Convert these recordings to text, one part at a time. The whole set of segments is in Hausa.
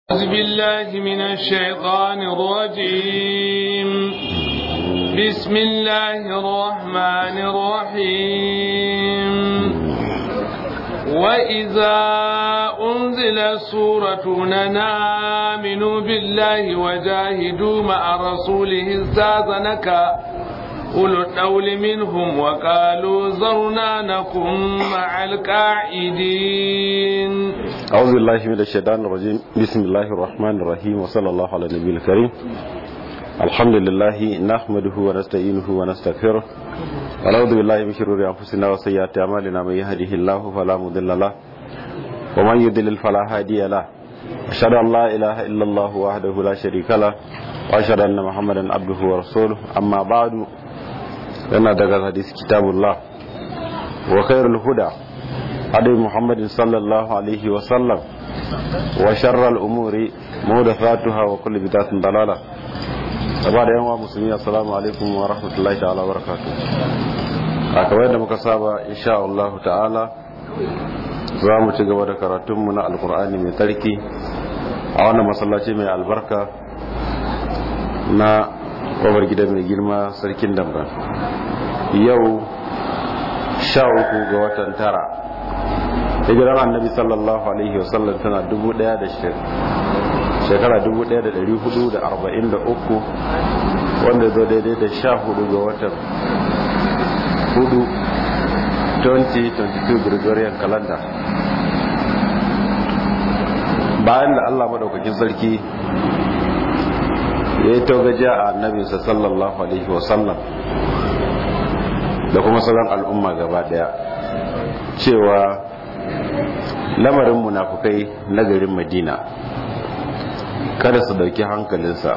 أعوذ بالله من الشيطان الرجيم بسم الله الرحمن الرحيم وإذا أنزل سورة آمنوا بالله وجاهدوا مع رسوله استاذنك أولو الطول منهم وقالوا ذرنا نكن مع القاعدين أعوذ بالله من الشيطان الرجيم بسم الله الرحمن الرحيم وصلى الله على النبي الكريم الحمد لله نحمده ونستعينه ونستغفره ونعوذ بالله من شرور أنفسنا وسيئات أعمالنا من يهده الله فلا مضل له ومن يضلل فلا هادي له أشهد أن لا إله إلا الله وحده لا شريك له وأشهد أن محمدا عبده ورسوله أما بعد yana daga hadisi kitabullah wa khairul huda hadi muhammadin sallallahu alaihi wa sallam wa sharral umuri muhdathatuha wa kullu bid'atin dalala gaba da yanwa musulmi assalamu alaikum wa rahmatullahi ta'ala wa barakatuh a kamar yadda muka saba insha Allah ta'ala za mu ci gaba da karatunmu na alkur'ani mai tsarki a wannan masallaci mai albarka na kofar gida mai girma sarkin damba yau sha uku ga watan tara hijirar annabi sallallahu alaihi wasallam tana dubu daya da shekara dubu daya da dari hudu da arba'in da uku wanda zo daidai da sha hudu ga watan hudu 2022 gregorian calendar bayan da allah maɗaukakin sarki ya yi taugajiya a annabinsa sallallahu alaihi wasallam da kuma sauran al'umma gaba daya cewa lamarin munafukai na garin madina kada su dauki hankalinsa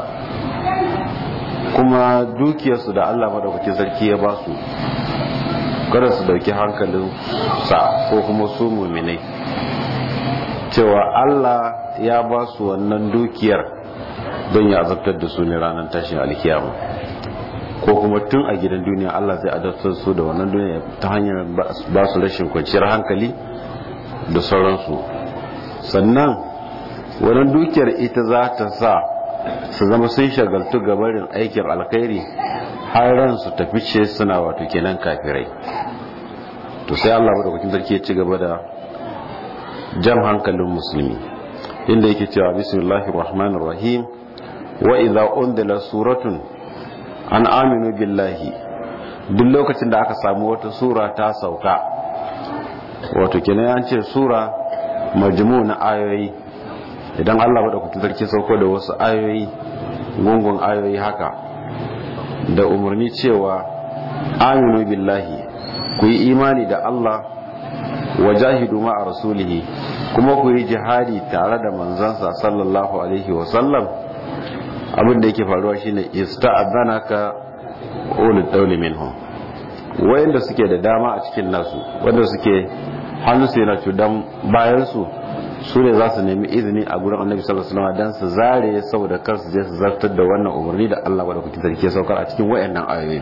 kuma dukiyarsu da allah madaukakin sarki ya ba su kada su dauki hankalinsa ko kuma su muminai cewa allah ya ba su wannan dukiyar don ya azabtar da su ne ranar tashin alkiyama ko kuma tun a gidan duniya Allah zai adabtar su da wannan duniya ta hanyar ba su rashin kwanciyar hankali da sauransu sannan wannan dukiyar ita za ta sa su zama sun shagaltu gabarin aikin alkhairi har ran su tafi ce suna wato kenan kafirai to sai Allah madaukakin sarki ya ci gaba da jan hankalin musulmi inda yake cewa bismillahir rahmanir rahim wa idza undila suratun an aminu billahi duk lokacin da aka samu wata sura ta sauka wato kenan an ce sura majmu na ayoyi idan Allah madaukakin sarki sauko da wasu ayoyi gungun ayoyi haka da umarni cewa aminu billahi ku yi imani da Allah wa jahidu ma'a rasulihi kuma ku yi jihadi tare da manzansa sallallahu alaihi wa sallam abin da yake faruwa shine ista'adhanaka ulul dawli minhum wayanda suke da dama a cikin nasu wanda suke hannu su yana cudan bayan su su ne za su nemi izini a gurin annabi sallallahu alaihi wasallam dan su zare saboda kar su je su zartar da wannan umarni da Allah wa da kuke sarki saukar a cikin wayannan ayoyi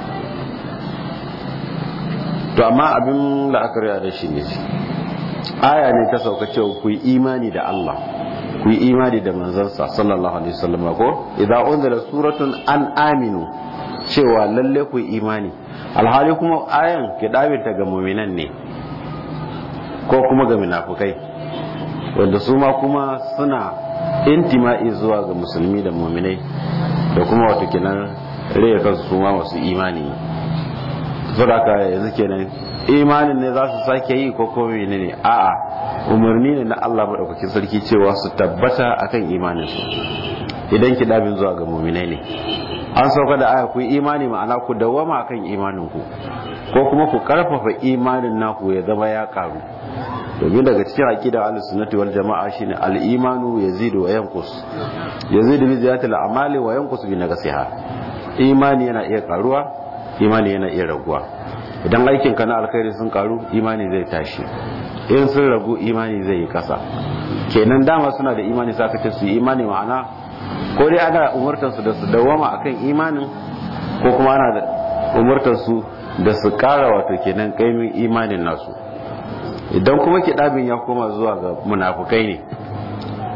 to amma abin la'akari da shi ne aya ne ta sauka cewa ku yi imani da Allah ku yi imani da manzansa sallallahu alaihi wasallam ko idza unzila suratun an aminu cewa lalle ku yi imani alhali kuma ayan ke ta ga mu'minan ne ko kuma ga munafukai wanda su ma kuma suna intima'i zuwa ga musulmi da mu'minai da kuma wato kenan rage kansu su ma masu imani saboda yanzu kenan imanin ne za su sake yi ko ko ne a'a umarni ne na Allah maɗaukakin sarki cewa su tabbata akan imaninsu idan ki dabin zuwa ga muminai ne an sauka da aya ku imani ma'ana ku dawama akan imaninku ko kuma ku karfafa imanin naku ya zama ya karu domin daga cikin aqida ahlus sunnati wal jama'a shine al imanu yazidu wa yanqus yazidu bi ziyadati al amali wa yanqus bi naqsiha imani yana iya karuwa imani yana iya raguwa idan aikin ka na alkhairi sun karu imani zai tashi in sun ragu imani zai yi kasa kenan dama suna da imani sa kace su imani ma'ana ko dai ana umurtar su da su dawama akan imanin ko kuma ana da umurtar su da su kara wato kenan kaimin imanin nasu idan kuma kidabin ya koma zuwa ga munafukai ne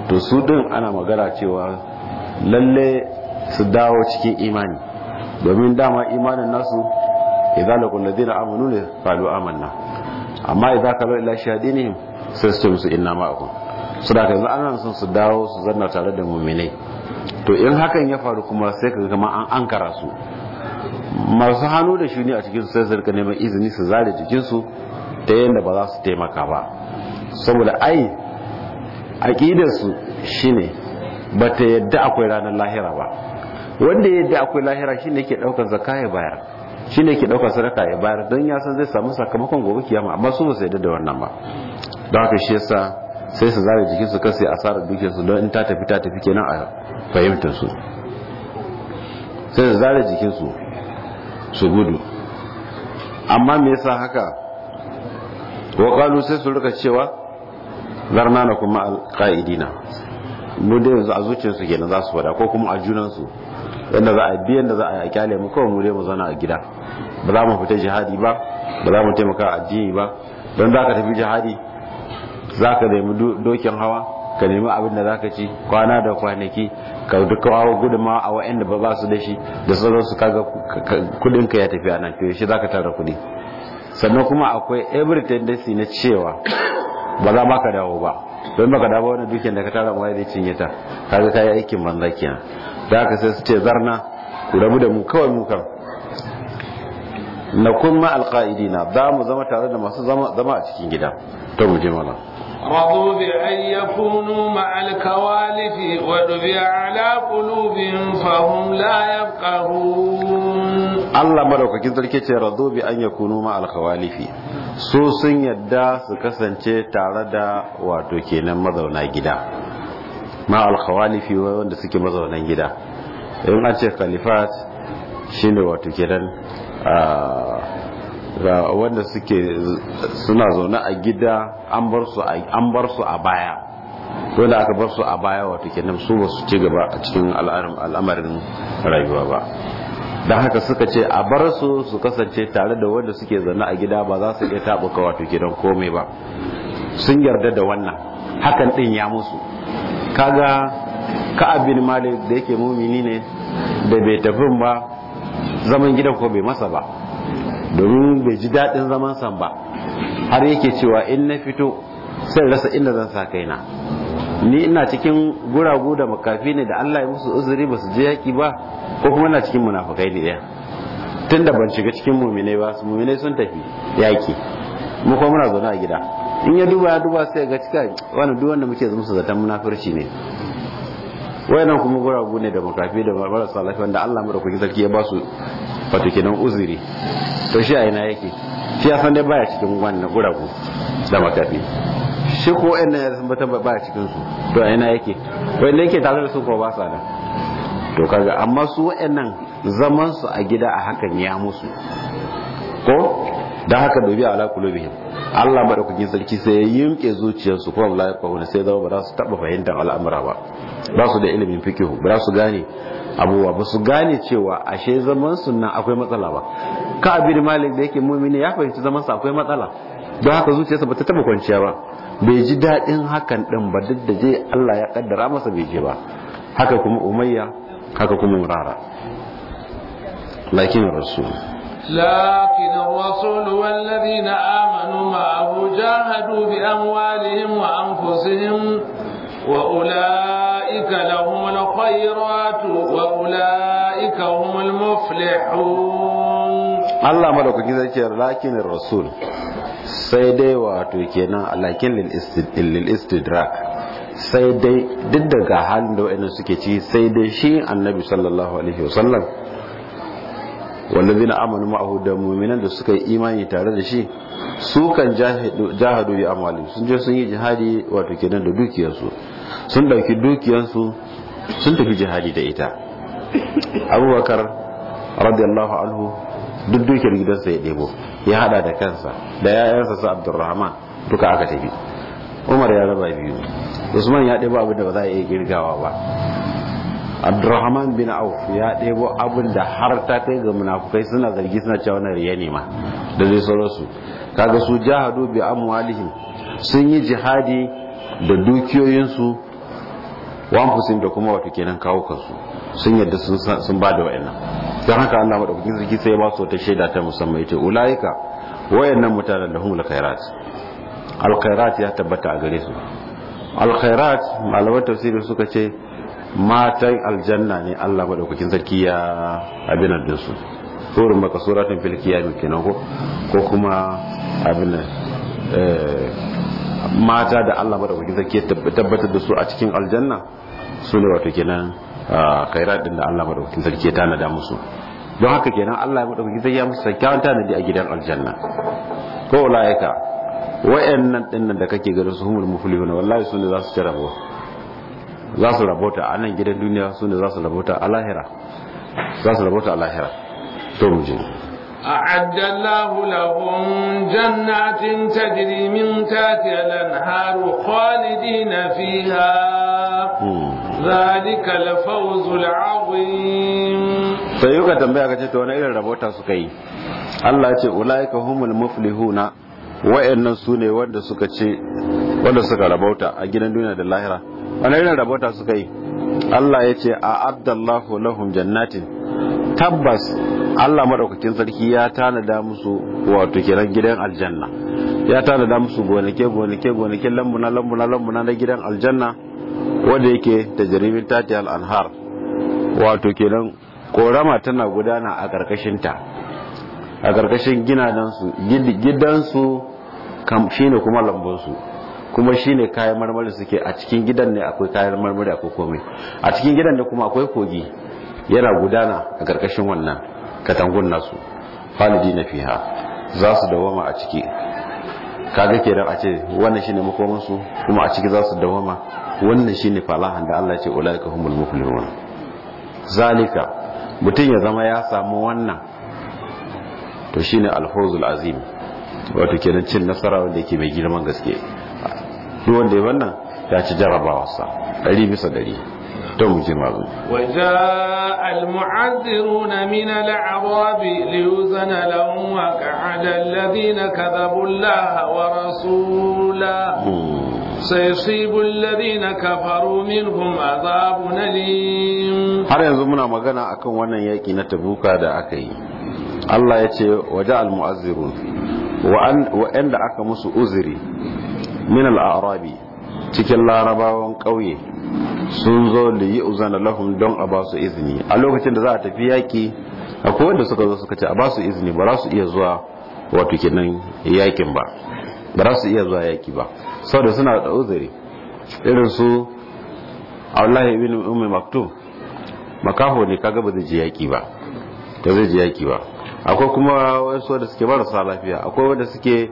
to su din ana magana cewa lalle su dawo cikin imani domin dama imanin nasu idan laqul ladina amanu ne qalu amanna amma idan kalu ila shahadinihim sai su ce musu inna ma'akum su da yanzu ana son su dawo su zanna tare da mu'minai to in hakan ya faru kuma sai ka kama an ankara su masu hannu da shuni a cikin sai su rika neman izini su zare jikinsu ta yadda ba za su taimaka ba saboda ai aƙidarsu shine ba ta yadda akwai ranar lahira ba wanda ya yadda akwai lahira shine ke ɗaukar zaka ya bayar shine ke ɗaukar sadaka ya bayar don ya san zai samu sakamakon gobe kiyama amma su ba su yadda da wannan ba don haka shi yasa sai su zare jikinsu kan sai asarar dukiyarsu don in ta tafi ta tafi kenan a fahimtar su sai su zare jikinsu su gudu amma me yasa haka wa sai su rika cewa zarna na kuma alqaidina mu dai yanzu a zuciyarsu kenan za su fada ko kuma a junansu yadda za a biyan da za a kyale mu kawai mu dai mu zauna a gida ba za mu fita jihadi ba ba za mu taimaka addini ba don za ka tafi jihadi za ka nemi dokin hawa ka nemi abin da za ka ci kwana da kwanaki ka duka hawa gudunma a wa'anda ba ba su da shi da sauransu kaga kudinka ya tafi a nan to shi za ka tara kudi sannan kuma akwai every tendency na cewa ba za ma ka dawo ba don baka dawo wani dukiyar da ka tara ma zai cinye ta kaga kayi aikin banza kenan da haka sai su ce zarna ku rabu da mu kawai mu kan na kun ma alqaidina za mu zama tare da masu zama a cikin gida to mu je mana رضوا بأن يكونوا مع الكوالف ودبع على قلوبهم فهم لا يفقهون Allah madaukakin sarki ce radu bi an yakunu ma alkhawalifi su sun yadda su kasance tare da wato kenan mazauna gida ma alkhawalifi wanda suke mazaunan gida in an ce khalifat shine wato kenan ga wanda suke suna zaune a gida an bar su an bar su a baya wanda aka bar su a baya wato kenan su ba su ci gaba a cikin al'amarin rayuwa ba don haka suka ce a bar su su kasance tare da wanda suke zaune a gida ba za su iya taɓuka wato gidan komai ba sun yarda da wannan hakan ɗin ya musu kaga ka'ab bin malik da yake mumini ne da bai tafi ba zaman gidan ko bai masa ba domin bai ji daɗin zaman san ba har yake cewa in na fito sai rasa inda zan sa kaina ni ina cikin guragu da makafi ne da Allah ya musu uzuri ba su je yaki ba ko kuma ina cikin munafukai ne ɗaya tun da ban shiga cikin muminai ba su muminai sun tafi yaki mu kuma muna zaune a gida in ya duba ya duba sai ga cika wani duk wanda muke musu zaton munafurci ne wayannan kuma guragu ne da makafi da marasa lafiya wanda Allah madaukakin sarki ya ba su wato kenan uzuri to shi a ina yake shi ya san dai baya cikin wannan guragu da makafi shi ko wayannan ya san bata baya cikin su to a ina yake wanda yake tare da su ko ba sa da to kaga amma su wayannan zaman su a gida a hakan ya musu ko da haka dobi ala kulubihim Allah madaukakin sarki sai ya yimke zuciyarsu kuma la yaqawuna sai zama ba za su taba fahimtar al'amura ba ba su da ilimin fikihu ba su gane abubuwa ba su gane cewa ashe zaman sunna akwai matsala ba ka abin malik da yake mumini ya fahimci zaman sa akwai matsala don haka zuciyarsa ba ta taba kwanciya ba bai ji daɗin hakan din ba duk da je Allah ya kaddara masa bai je ba haka kuma umayya haka kuma murara lakin rasul لكن الرسول والذين آمنوا معه جاهدوا بأموالهم وأنفسهم وأولئك لهم الخيرات وأولئك هم المفلحون الله ملوك كذا لكن الرسول sai dai wato kenan alakin lil istidrak sai dai duk daga halin da wa'annan suke ci sai dai shi annabi sallallahu alaihi wasallam wallazina amanu ma'ahu da mu'minan da suka yi imani tare da shi su kan jahadu bi amwali sun je sun yi jihadi wato kenan da dukiyarsu sun dauki dukiyarsu sun tafi jihadi da ita abubakar radiyallahu anhu duk dukiyar gidansa ya ɗebo ya hada da kansa da yayansa su abdurrahman duka aka tafi umar ya raba biyu usman ya ɗebo abin da ba za a iya girgawa ba abdurrahman bin auf ya ɗebo abin da har ta kai ga munafukai suna zargi suna cewa na riya ne ma da zai sauransu kaga su jahadu bi amwalihim sun yi jihadi da dukiyoyinsu wa anfusihim da kuma wato kenan kawo kansu sun yadda sun sun ba da wayannan dan haka Allah madaukakin sarki sai ya ba su wata shaida ta musamman yace ulaika wayannan mutanen da humul khairat alkhairat ya tabbata a gare su alkhairat malaman tafsiri suka ce matan aljanna ne Allah madaukakin sarki ya abinan din su surun maka suratun fil kiyami kenan ko ko kuma abin mata da Allah madaukakin sarki ya tabbatar da su a cikin aljanna su ne wato kenan khairat din da Allah madaukakin sarki ya tanada musu don haka kenan Allah madaukakin sarki ya musu kyakkyawan tanadi a gidan aljanna ko ulaika wayannan dinnan da kake ganin su humul muflihun wallahi su ne za su ci rabo za su rabota a nan gidan duniya su ne za su rabota a lahira za su rabota a lahira to mu je أعد الله لهم جنات تجري من تحتها الأنهار خالدين فيها ذلك الفوز العظيم sai yuka tambaya ka ce to wani irin rabota suka yi Allah ya ce ulaika humul muflihuna wa'annan su ne wanda suka ce wanda suka rabauta a gidan duniya da lahira wani irin rabauta suka yi Allah ya ce a abdallahu lahum jannatin tabbas Allah madaukakin sarki ya tanada musu wato kiran gidan aljanna ya tanada musu gonake gonake gonake lambuna lambuna lambuna na gidan aljanna wanda yake da jarimin tati al-anhar wato kenan korama tana gudana a karkashin ta a karkashin gidansu gidansu shine kuma lambunsu kuma shine kayan marmari suke a cikin gidan ne akwai kayan marmari akwai komai a cikin gidan ne kuma akwai kogi yana gudana a karkashin wannan katangun nasu falidi na fiha za su dawama a ciki kaga kenan a ce wannan shine makomansu kuma a ciki za su dawama wannan shine falahan da Allah ya ce ulaika humul muflihun zalika mutum ya zama ya samu wannan to shine alfawzul azim wato kenan cin nasara wanda yake mai girman gaske duk wanda ya wannan ya ci jarabawarsa ɗari bisa ɗari to mu ji mazu وجاء المعذرون من الأعراب ليوزن لهم وقعد الذين كذبوا الله ورسوله سيصيب الذين كفروا منهم عذاب أليم har yanzu muna magana akan wannan yaki na tabuka da aka yi Allah ya ce waje al-mu'azzirun wa'anda aka musu uzuri min al-arabi cikin larabawan ƙauye sun zo da yi uzana lahum don a ba su izini a lokacin da za a tafi yaki akwai wanda suka zo suka ce a ba su izini ba za su iya zuwa wato kenan yakin ba ba za su iya zuwa yaki ba saboda suna da uzuri irin su Allah ibn Ummi Maktum makaho ne kaga ba zai je yaki ba da zai je yaki ba akwai kuma wasu wanda suke marasa lafiya akwai wanda suke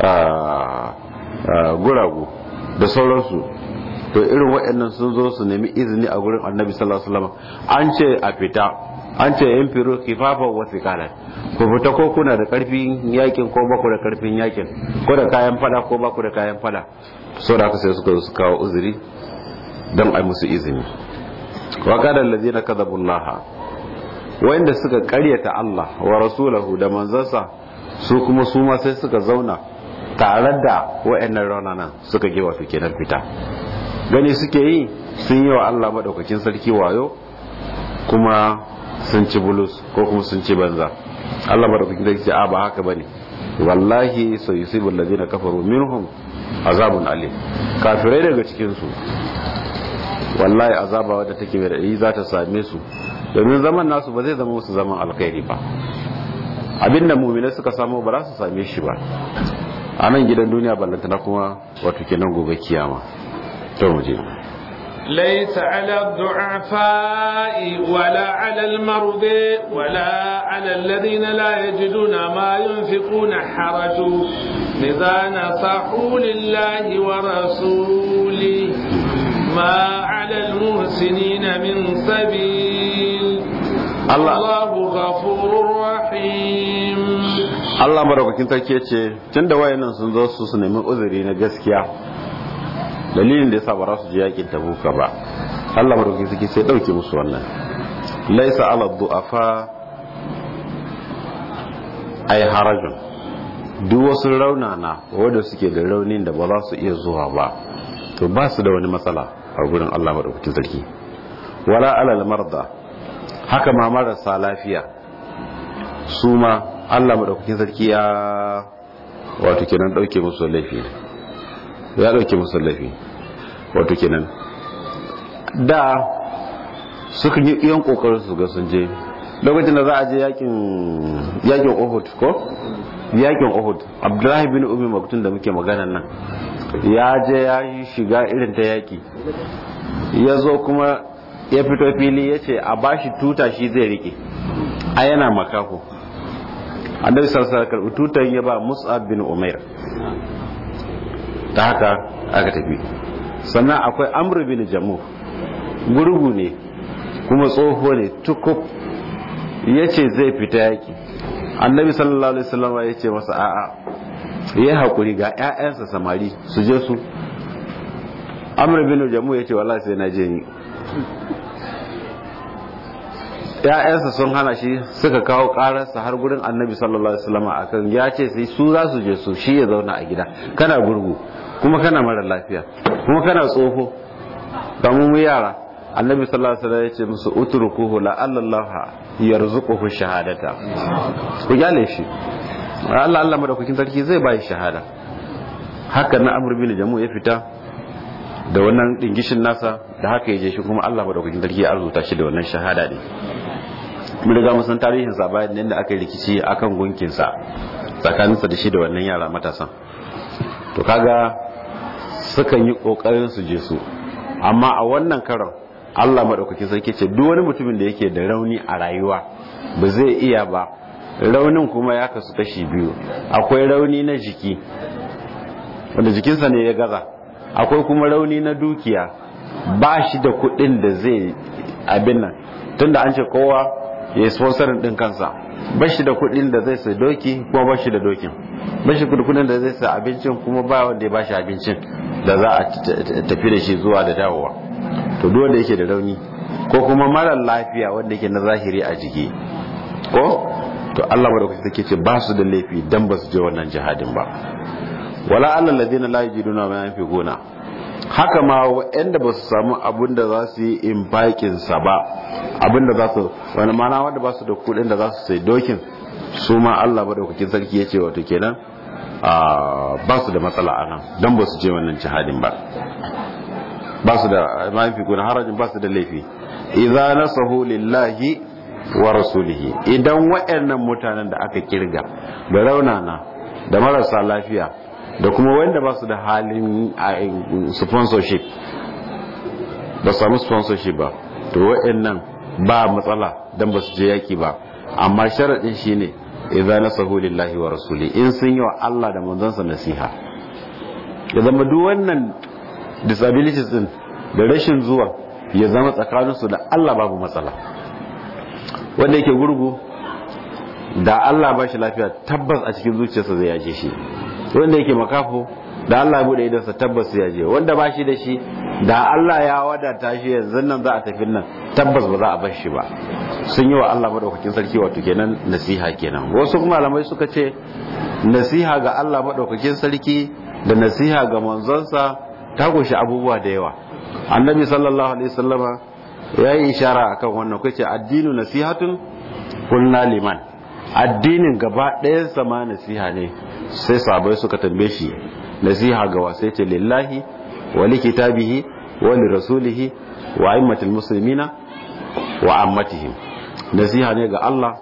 guragu da sauransu to irin waɗannan sun zo su nemi izini a gurin annabi sallallahu alaihi wasallam an ce a fita an ce yan firo kifafa wa sikala ku fita ko kuna da karfin yakin ko baku da karfin yakin ko da kayan fada ko baku da kayan fada so da haka sai suka zo su kawo uzuri don ai musu izini wa qala allazina kadhabu allaha wanda suka karyata Allah wa rasulahu da manzansa su kuma su ma sai suka zauna tare da wayannan raunanan suka ge wasu kenan fita gani suke yi sun yi wa Allah madaukakin sarki wayo kuma sun ci bulus ko kuma sun ci banza Allah madaukakin sarki ce a ba haka bane wallahi sai yusibul ladina kafaru minhum azabun alim kafirai daga cikin su wallahi azaba wadda take mai raɗi za ta same su domin zaman nasu ba zai zama musu zaman alkhairi ba abinda mumina suka samu ba za su same shi ba a nan gidan duniya ballantana kuma wato kenan gobe kiyama to mu je ليس على الضعفاء ولا على المرضى ولا على الذين لا يجدون ما ينفقون حرج إذا نصحوا لله ورسوله ما على المحسنين من سبيل الله, الله غفور رحيم Allah madaukakin sarki ce tun da wayannan sun zo su su nemi uzuri na gaskiya dalilin da yasa ba za su je yakin tabuka ba Allah madaukakin sarki sai dauke musu wannan laisa ala du'afa ay harajun duk wasu raunana wanda suke da raunin da ba za su iya zuwa ba to ba su da wani matsala a gurin Allah madaukakin sarki wala alal marda haka ma marasa lafiya su ma Allah madaukakin sarki ya wato kenan dauke musu laifi ya dauke musu laifi wato kenan da suka yi yan kokarin su ga sun je lokacin da za a je yakin yakin Uhud ko yakin Uhud Abdullahi bin Ummi Maktum da muke magana nan ya je ya shiga irin ta yaki ya zo kuma ya fito fili ya ce a bashi tuta shi zai rike a yana makako annabi sallallahu alaihi wasallam tutan ya ba Mus'ab bin Umair ta haka aka tafi sannan akwai Amr bin Jamu gurgu ne kuma tsoho ne tukub ya ce zai fita yaki annabi sallallahu alaihi wasallam ya ce masa a'a ya haƙuri ga 'ya'yansa samari su je su amur bin jamu ya ce wallahi sai na je ni ‘ya'yansa sun hana shi suka kawo ƙararsa har gurin annabi sallallahu alaihi wasallam akan ya ce sai su za su je su shi ya zauna a gida kana gurgu kuma kana mara lafiya kuma kana tsoho kamar mu yara annabi sallallahu alaihi wasallam ya ce musu utrukuhu la Allah yarzuquhu shahadata ku gane shi Allah Allah madaukakin sarki zai bai shahada haka na Amr bin Jamu ya fita da wannan dingishin nasa da haka yaje shi kuma Allah madaukakin sarki ya arzuta shi da wannan shahada ne mun riga mun san tarihin sa bayan da aka yi rikici akan gunkin sa tsakaninsa da shi da wannan yara matasan to kaga sukan yi kokarin su je su amma a wannan karon Allah madaukakin sarki ce duk wani mutumin da yake da rauni a rayuwa ba zai iya ba raunin kuma ya kasu kashi biyu akwai rauni na jiki wanda jikinsa ne ya gaza akwai kuma rauni na dukiya ba shi da kuɗin da zai abin nan tunda an ce kowa ya yi sponsorin ɗin kansa ba shi da kuɗin da zai sai doki kuma ba shi da dokin ba shi da kuɗin da zai sai abincin kuma ba wanda ya ba shi abincin da za a tafi da shi zuwa da dawowa to duk wanda yake da rauni ko kuma mara lafiya wanda yake na zahiri a jiki ko to Allah madaukaki take ce ba su da laifi dan ba su je wannan jihadin ba wala allal ladina la yajiduna ma yanfiquna haka ma wanda ba su samu abin da za su yi infakin sa ba abin da za su wani mana wanda ba su da kudin da za su sai dokin su ma Allah madaukakin sarki yace wato kenan ba su da matsala anan dan ba su je wannan jihadin ba ba su da ma yanfiquna harajin ba su da laifi idza nasahu lillahi wa rasulihi idan waɗannan mutanen da aka kirga da raunana da marasa lafiya da kuma wanda ba su da halin sponsorship ba samu sponsorship ba to waɗannan ba matsala don ba su je yaki ba amma sharaɗin shi ne idan nasahu lillahi wa rasuli in sun yi wa Allah da manzansa nasiha ya zama duk wannan disabilities din da rashin zuwa ya zama tsakaninsu da Allah babu matsala wanda yake gurgu da Allah ba shi lafiya tabbas a cikin zuciyarsa zai yaje shi wanda yake makafo da Allah ya bude idansa tabbas ya je wanda ba shi da shi da Allah ya wadata shi yanzu nan za a tafi nan tabbas ba za a bar shi ba sun yi wa Allah madaukakin sarki wato kenan nasiha kenan wasu kuma malamai suka ce nasiha ga Allah madaukakin sarki da nasiha ga manzonsa ta kunshi abubuwa da yawa annabi sallallahu alaihi wasallama ya yi ishara akan wannan kace addinu nasihatun kulna liman addinin gaba ɗayan sama nasiha ne sai sabai suka tambaye shi nasiha ga wasai ce lillahi wa li kitabihi wa li rasulihi wa aimmatil muslimina wa ammatihim nasiha ne ga Allah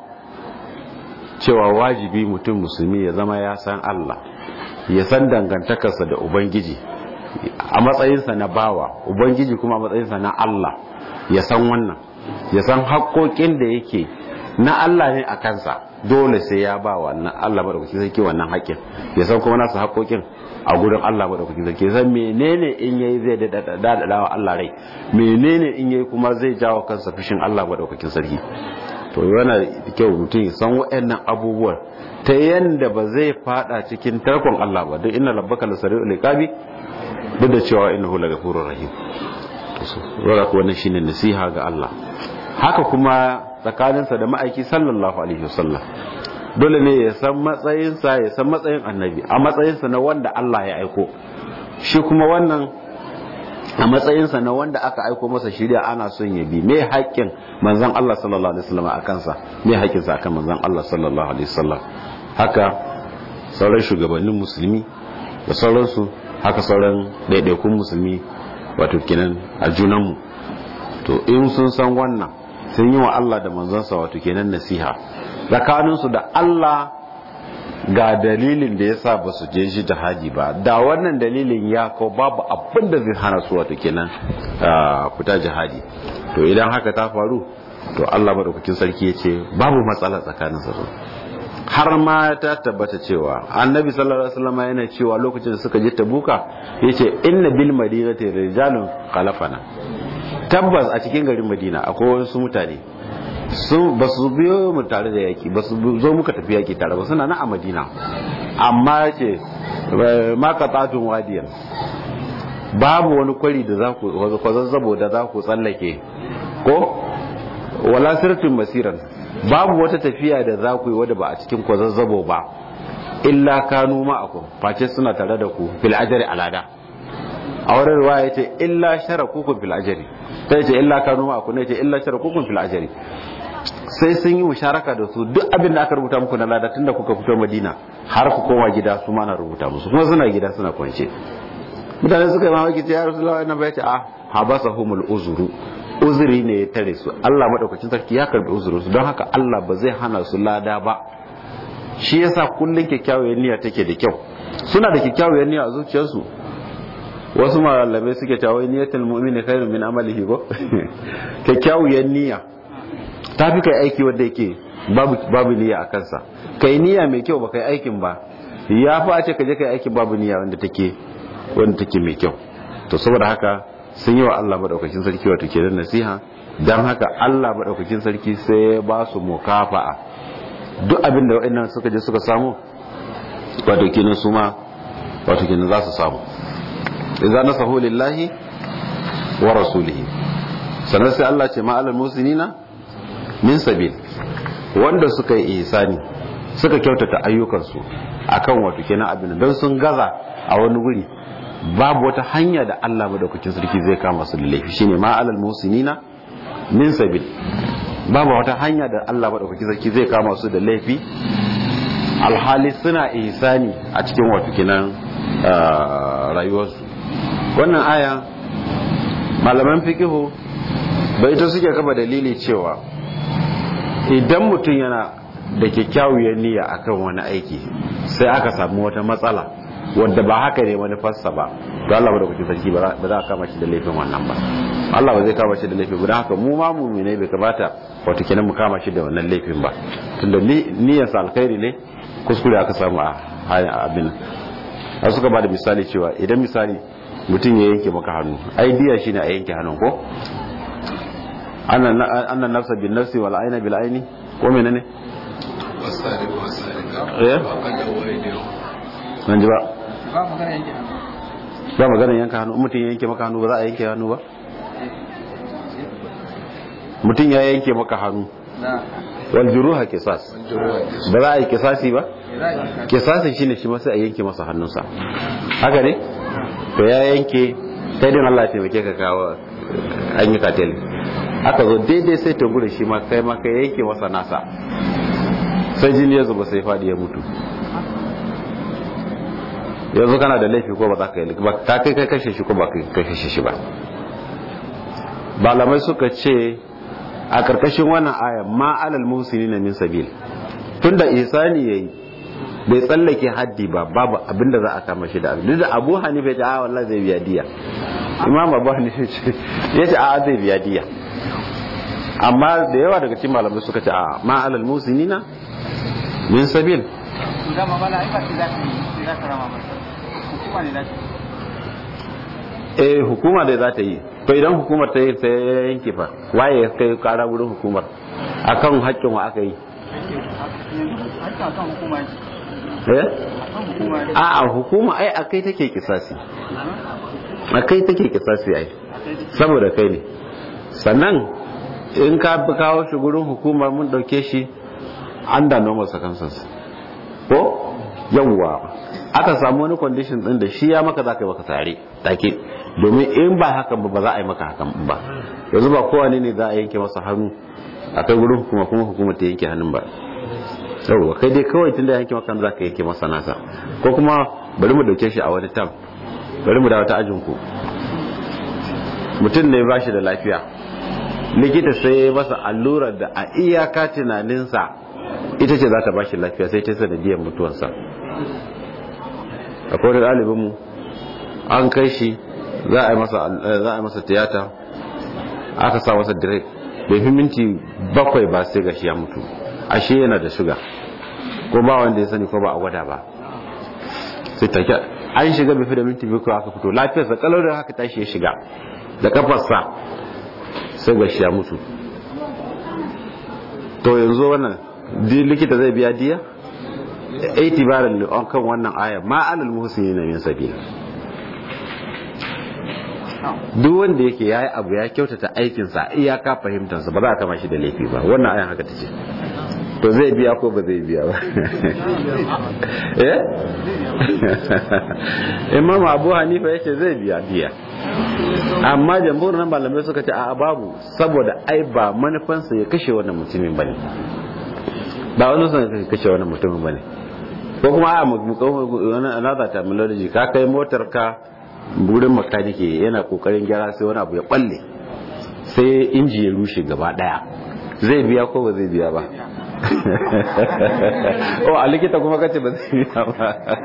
cewa wajibi mutum musulmi ya zama ya san Allah ya san dangantakarsa da ubangiji a matsayinsa na bawa ubangiji kuma a matsayinsa na Allah ya san wannan ya san haƙoƙin da yake na Allah ne a kansa dole sai ya ba wannan Allah madaukakin sarki wannan haƙƙin ya san kuma nasu haƙoƙin a gurin Allah madaukakin sarki ya san menene in yayi zai dadada wa Allah rai menene in yayi kuma zai jawo kansa fushin Allah madaukakin sarki to yana da kyau mutum ya san waɗannan abubuwan ta yanda ba zai fada cikin tarkon Allah ba don inna rabbaka lasari'ul iqabi duk da cewa innahu lagafurur rahim wala ko wannan shine nasiha ga Allah haka kuma tsakaninsa da ma'aiki sallallahu alaihi wasallam dole ne ya san matsayinsa ya san matsayin annabi a matsayinsa na wanda Allah ya aiko shi kuma wannan a matsayinsa na wanda aka aiko masa shirya ana son ya bi me haƙƙin manzon Allah sallallahu alaihi wasallam a kansa me haƙƙinsa akan manzon Allah sallallahu alaihi wasallam haka sauran shugabannin musulmi da sauransu haka sauran ɗaiɗaikun musulmi wato kenan a junanmu to in sun san wannan sun yi wa Allah da manzansa wato kenan nasiha tsakaninsu da Allah ga dalilin da ya sa ba su je shi jihadi ba da wannan dalilin ya ko babu abin da zai hana su wato kenan fita jihadi to idan haka ta faru to Allah madaukakin sarki ya ce babu matsala tsakanin su har ma ta tabbata cewa annabi sallallahu alaihi wasallam yana cewa lokacin da suka je tabuka yace inna bil madinati rijalun khalafana tabbas a cikin garin madina akwai wasu mutane sun ba su biyo mu tare da yaki ba su zo muka tafi yaki tare ba suna na a madina amma ce ma qatatun wadiyan babu wani kwari da za ku kwazazzabo da za ku tsallake ko wala sirtin masiran babu wata tafiya da za ku yi wadda ba a cikin kwazazzabo ba illa kanu ma'akum face suna tare da ku fil ajri alada a wurin ruwa ya ce illa sharakukum fil ajri sai ce illa kanu ma'akum ne ce illa sharakukum fil ajri sai sun yi musharaka da su duk abin da aka rubuta muku na lada tunda kuka fito madina har ku koma gida su ma na rubuta musu kuma suna gida suna kwance mutane suka yi mamaki ce ya rasulullahi annabi ya ce a habasahumul uzuru uzuri ne ya tare su Allah madaukakin sarki ya karbi uzurin su don haka Allah ba zai hana su lada ba shi yasa kullun kyakkyawar niyya take da kyau suna da kyakkyawar niyya a zuciyarsu wasu malamai suke cewa niyyatul mu'mini khairun min amalihi ko kyakkyawar niyya ta fi kai aiki wanda yake babu babu niyya a kansa kai niyya mai kyau ba kai aikin ba ya fi a ce ka je kai aikin babu niyya wanda take wanda take mai kyau to saboda haka sun yi wa Allah madaukakin sarki wato ke da nasiha dan haka Allah madaukakin sarki sai ya ba su mukafa'a duk abin da wa'annan suka je suka samu wato kenan su ma wato kenan za su samu idza nasahu lillahi wa rasulihi sannan sai Allah ce ma'alal musinina min sabil wanda suka yi ihsani suka kyautata ayyukansu akan wato kenan abin don sun gaza a wani guri babu wata hanya da Allah madaukakin sarki zai kama su da laifi shine ma'alal musinina min sabil babu wata hanya da Allah madaukakin sarki zai kama su da laifi alhali suna ihsani a cikin wato kenan rayuwarsu wannan aya malaman fikihu bai ta suke kafa dalili cewa idan mutum yana da kyakkyawar niyya akan wani aiki sai aka samu wata matsala wadda ba haka ne manufarsa ba to Allah ba da kuke sarki ba za a kama shi da laifin wannan ba Allah ba zai kama shi da laifin guda haka mu ma mu'minai bai kamata wato kenan mu kama shi da wannan laifin ba tunda niyyarsa alkhairi ne kuskure aka samu a abin a suka ba da misali cewa idan misali mutum ya yanke maka hannu ai diya shine a yanke hannun ko annan nafsa bin nafsi wal aina bil aini ko menene eh nan ji ba ba magana yanka hannu mutum ya yanke maka hannu ba za a yanke hannu ba mutum ya yanke maka hannu wal juruha kisas ba za a yi kisasi ba kisasin shine shi masu a yanke masa hannunsa haka ne to ya yanke sai din Allah ya taimake ka kawo an yi katel aka zo daidai sai ta gure shi ma kai ma kai yanke masa nasa sai jini ya zuba sai fadi ya mutu yanzu kana da laifi ko ba za ka yi ba ta kai kai kashe shi ko ba kai kashe shi ba malamai suka ce a karkashin wannan aya ma alal musinina min sabil tunda ihsani yayi bai tsallake haddi ba babu abinda za a kama shi da abin da Abu Hanifa ya ce a wallahi zai biya diya Imam Abu Hanifa ya ce a zai biya diya amma da yawa daga cikin malamai suka ce a ma alal musinina min sabil eh hukuma da za ta yi to idan hukumar ta yi ta yanke fa waye ya kai kara wurin hukumar akan haƙƙin wa aka yi a a hukuma ai a kai take kisasi a kai take kisasi ai saboda kai ne sannan in ka fi kawo shi gurin hukumar mun dauke shi an da normal circumstances ko yawwa aka samu wani condition din da shi ya maka za ka yi maka tare take domin in ba hakan ba ba za a yi maka hakan ba yanzu ba kowane ne za a yanke masa hannu a kai wurin hukuma kuma hukuma ta yanke hannun ba yauwa kai dai kawai tun da yanke maka za ka yanke masa nasa ko kuma bari mu dauke shi a wani tam bari mu dawo ta ajin ku mutum ne ba shi da lafiya likita sai ya masa allurar da a iyaka tunaninsa ita ce za ta ba shi lafiya sai ta sanadiyar mutuwansa akwai wani ɗalibinmu an kai shi za a yi masa tiyata aka sa masa direk bai fi minti bakwai ba sai gashi ya mutu ashe yana da shuga ko ba wanda ya sani ko ba a gwada ba sai take an shiga bai fi da minti biyu aka fito lafiyarsa kalau da haka tashi ya shiga da kafarsa sai gashi ya mutu to yanzu wannan likita zai biya diya itibaran kan wannan aya ma alal muhsinin min sabil duk wanda yake yayi abu ya kyautata aikinsa iyaka fahimtarsa ba za a kama shi da laifi ba wannan ayan haka tace to zai biya ko ba zai biya ba eh imam abu hanifa yace zai biya biya amma jamhur nan malamai suka ce a babu saboda ai ba manufansa ya kashe wannan mutumin bane ba wani son ya kashe wannan mutumin bane ko kuma a wani another terminology ka kai motar ka wurin makanike yana kokarin gyara sai wani abu ya balle sai inji ya rushe gaba daya zai biya ko ba zai biya ba o a likita kuma kace ba zai biya ba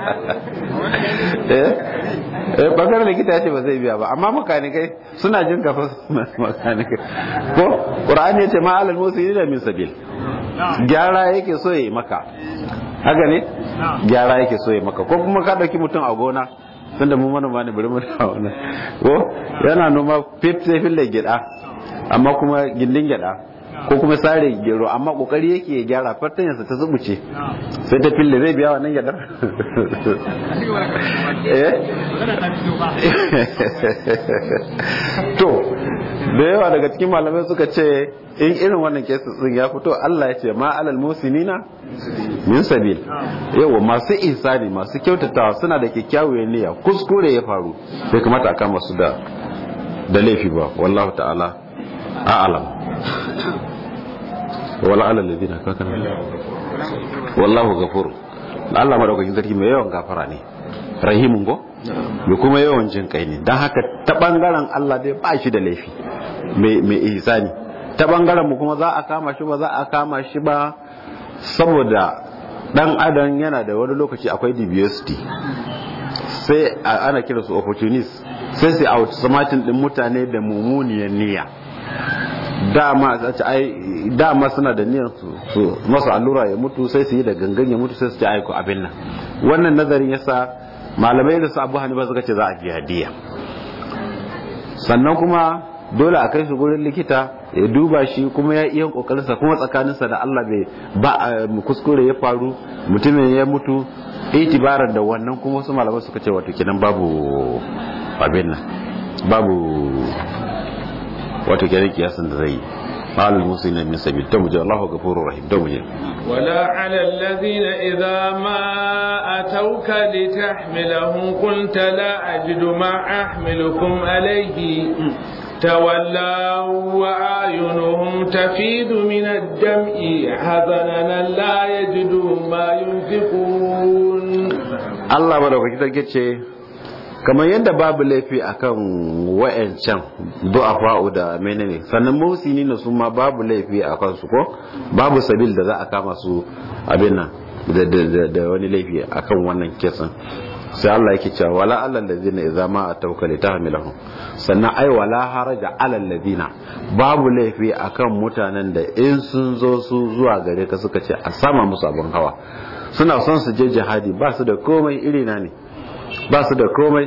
eh bakar likita ya ce ba zai biya ba amma makanikai suna jin kafa makanikai ko qur'ani ya ce ma alal muslimin min sabil gyara yake so ya yi maka haka ne gyara yake so ya maka ko kuma ka dauki mutum a gona tunda mu manoma ne bari mu da wannan ko yana noma fit sai fille gida amma kuma gindin gida ko kuma sare gero amma kokari yake ya gyara fartanyarsa ta zubuce sai ta fille zai biya wannan gyadar to da yawa daga cikin malamai suka ce in irin wannan kesu din ya fito Allah ya ce ma alal musinina min sabil yawa masu ihsani masu kyautatawa suna da kyakkyawar niyya kuskure ya faru bai kamata a kama su da da laifi ba wallahu ta'ala a'lam wala alal ladina kakana wallahu ghafur Allah madaukakin sarki mai yawan gafara ne rahimun go mai kuma yawan jin kai ne don haka ta bangaren Allah dai ba shi da laifi mai ihsani ta bangaren mu kuma za a kama shi ba za a kama shi ba saboda dan adam yana da wani lokaci akwai diversity sai ana kira su opportunists sai sai outsmarting din mutane da mummuniyar niyya dama ai dama suna da niyyar su masa allura ya mutu sai su yi da gangan ya mutu sai su ci aiko abin nan wannan nazarin yasa malamai da su abu hanifa suka ce za a biya diya sannan kuma dole a kai su gurin likita ya duba shi kuma ya iya kokarinsa kuma tsakaninsa da Allah bai ba kuskure ya faru mutumin ya mutu itibaran da wannan kuma wasu malamai suka ce wato kenan babu abin nan babu wato kenan kiyasin da zai yi قال المسلمين من سبيل تمجي الله غفور رحيم تمجي ولا على الذين إذا ما أتوك لتحملهم قلت لا أجد ما أحملكم عليه تولوا وأعينهم تفيد من الدمع حزنا لا يجدوا ما ينفقون الله بارك فيك kamar yadda babu laifi akan wa'ancan du'afa'u da menene sannan musini na su ma babu laifi a kansu ko babu sabil da za a kama su abin nan da wani laifi akan wannan kesan sai Allah yake cewa wala alal ladina idza ma atawka litahmilahum sannan ai wala haraja alal ladina babu laifi akan mutanen da in sun zo su zuwa gare ka suka ce a sama musu abin hawa suna son su je jihadi ba su da komai irina ne ba su da komai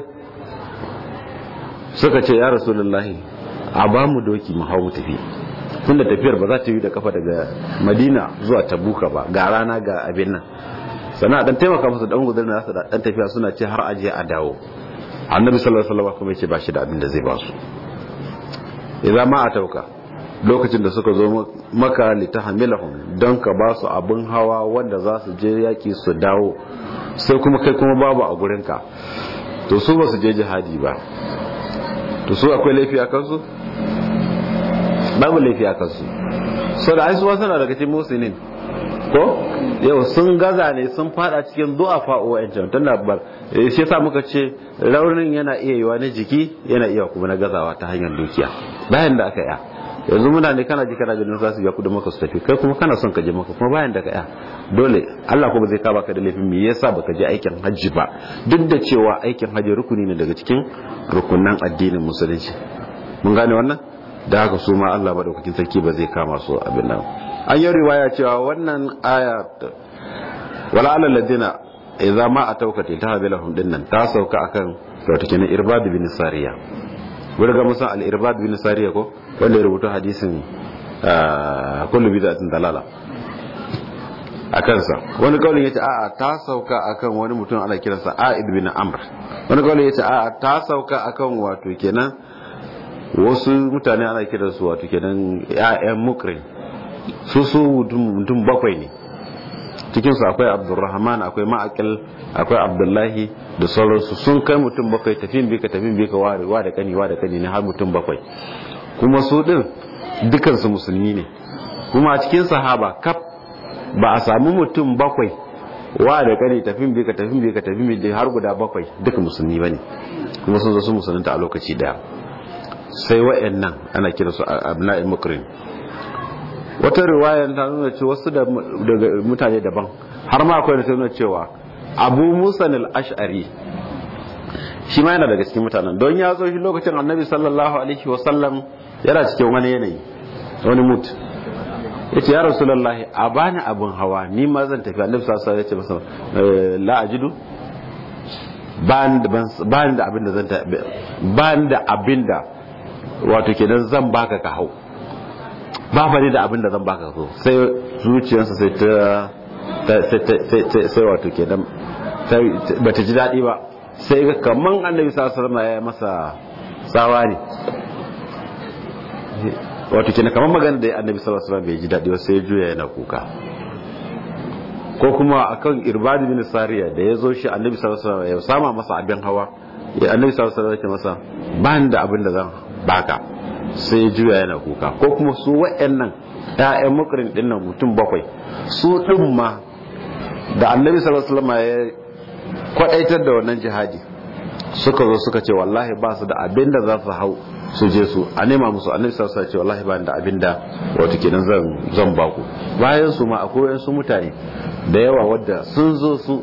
suka ce ya rasulullahi a ba mu doki mu hau mu tafi tunda tafiyar ba za ta yi da kafa daga madina zuwa tabuka ba ga rana ga abin nan sannan dan taimaka musu dan gudunar nasu da dan tafiya suna ce har aje a dawo annabi sallallahu alaihi wasallam kuma yace ba shi da abin da zai ba su idan ma a tauka lokacin da suka zo maka litahmilahum don ka ba su abin hawa wanda za su je yaki su dawo sai kuma kai kuma babu a gurinka to su ba su je jihadi ba to su akwai laifi a kansu babu laifi a kansu so da aisuwa suna daga cikin musulmin ko yau sun gaza ne sun fada cikin du'a fa'o wa'ancan tun da bar shi yasa muka ce raunin yana iya yiwa na jiki yana iya kuma na gazawa ta hanyar dukiya bayan da aka yi yanzu muna ne kana ji kana ganin za su biya kudin maka su tafi kai kuma kana son ka je maka kuma bayan da ka ya dole Allah kuma zai kaba ka da laifin me yasa baka je aikin hajji ba duk da cewa aikin hajji rukuni ne daga cikin rukunan addinin musulunci mun gane wannan da haka su ma Allah madaukakin sarki ba zai kama su abin nan an yi riwaya cewa wannan aya wala alal ladina idza ma atauka ta habilahum dinnan ta sauka akan wato kenan irbad bin sariya wani ga musan al-irbad bin sariya ko wanda ya rubuta hadisin kullu bid'atin dalala a kansa wani kaulin yace a'a ta sauka akan wani mutum ana kiransa A'id bin Amr wani kaulin yace a'a ta sauka akan wato kenan wasu mutane ana kiransu wato kenan ya'yan mukrin su su mutum bakwai ne cikinsu akwai abdurrahman akwai ma'akil akwai abdullahi da sauransu sun kai mutum bakwai tafin bika tafin bika wa da kani wa da kani ne har mutum bakwai kuma su din dukansu musulmi ne kuma a cikin sahaba kaf ba a samu mutum bakwai wa da kani tafin bika tafin bika tafin bika har guda bakwai duka musulmi bane kuma sun zo su musulunta a lokaci daya sai wa'annan ana kiransu abna'il mukrin wata riwaya ta nuna cewa wasu daga mutane daban har ma akwai da ta nuna cewa abu musa al-ash'ari shi ma yana daga cikin mutanen don ya zo shi lokacin annabi sallallahu alaihi wasallam yana cikin wani yanayi wani mut ya ce ya rasulullahi a bani abin hawa ni ma zan tafi annabi sallallahu alaihi wasallam ya ce masa la ajidu bani da abin da zan bani da abin da wato kenan zan baka ka hau ba fa ne da abin da zan baka so sai zuciyarsa sai ta sai wato ke dan ba ta ji daɗi ba sai ga kaman annabi sallallahu alaihi ya masa tsawa ne wato kenan kaman magana da annabi sallallahu alaihi bai ji daɗi ba sai juya yana kuka ko kuma akan irbad bin sariya da ya zo shi annabi sallallahu alaihi ya sama masa abin hawa ya annabi sallallahu alaihi ya masa ba da abin da zan baka sai ya juya yana kuka ko kuma su wa'annan ƴaƴan mukarin din nan mutum bakwai su din ma da annabi sallallahu alaihi wasallam ya kwadaitar da wannan jihadi suka zo suka ce wallahi ba su da abin da za su hau su je su a nema musu annabi sallallahu alaihi wasallam ce wallahi ba da abin da wato kenan zan zan ba ku bayan su ma akwai wasu mutane da yawa wadda sun zo su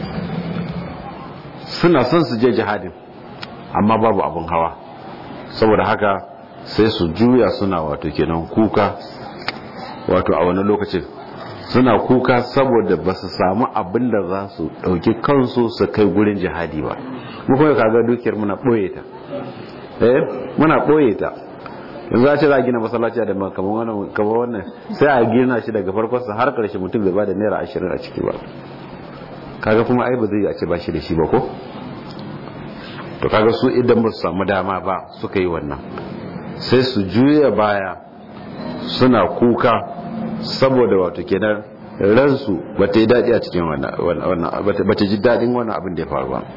suna son su je jihadin amma babu abin hawa saboda haka sai su juya suna wato kenan kuka wato a wani lokacin suna kuka saboda ba su samu abin da za su ɗauki kansu su kai gurin jihadi ba mu kuma kaga dukiyar muna ɓoye ta eh muna ɓoye ta yanzu a ce za a gina masallaci da kamar wannan kamar wannan sai a gina shi daga farkon sa har karshe mutum bai ba da naira ashirin a ciki ba kaga kuma ai ba zai a ce ba shi da shi ba ko to kaga su idan ba su samu dama ba suka yi wannan sai su juya baya suna kuka saboda wato kenan ransu ba ta yi daɗi a cikin wannan ba ta ji daɗin wannan abin da ya faru ba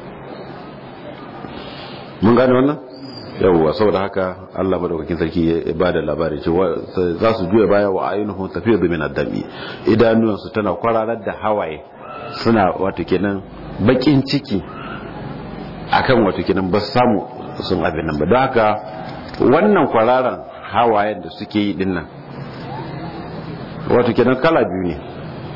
mun gane wannan yawwa saboda haka Allah madaukakin sarki ya ba da labari cewa za su juya baya wa ayyunuhum tafiyu min ad-dami idanuwansu tana kwararar da hawaye suna wato kenan bakin ciki akan wato kenan ba samu sun abin nan ba don haka wannan kwararan hawayen da suke yi din nan wato kenan kala biyu ne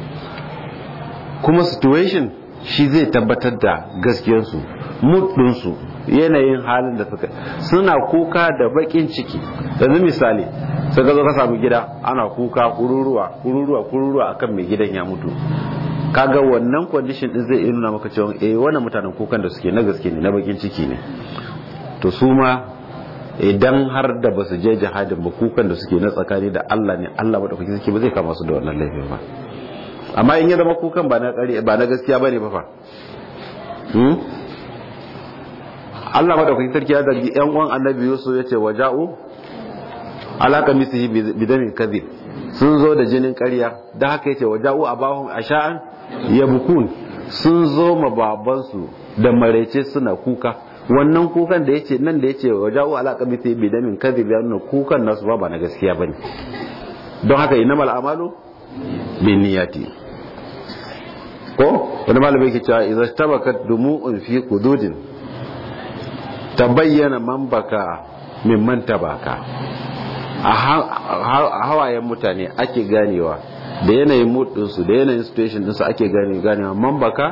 kuma situation shi zai tabbatar da gaskiyarsu muddinsu yanayin halin da suka suna kuka da bakin ciki yanzu misali sai ka zo ka samu gida ana kuka kururuwa kururuwa kururuwa akan mai gidan ya mutu kaga wannan condition din zai nuna maka cewa eh wannan mutanen kukan da suke na gaske ne na bakin ciki ne to su ma idan har da basu je jihadin ba kukan da suke na tsakani da Allah ne Allah madaukakin sarki ba zai kama su da wannan laifin ba amma in ya zama kukan ba na ƙari ba na gaskiya bane ba fa hmm Allah madaukakin sarki ya zargi yan uwan Annabi Yusuf yace waja'u alaka misihi bidamin kadhib sun zo da jinin ƙarya da haka yace waja'u abahum asha'an yabkun sun zo ma babansu da marece suna kuka wannan kukan da yace nan da yace waja'u ala qabiti bi damin kadhib ya nuna kukan nasu ba ba na gaskiya bane don haka innamal a'malu binniyati ko wani malami yake cewa idza tabakat dumu'un fi qududin tabayyana man baka mimman tabaka a hawayen mutane ake ganewa da yanayin mood ɗinsu da yanayin situation ɗinsu ake gane ganewa man baka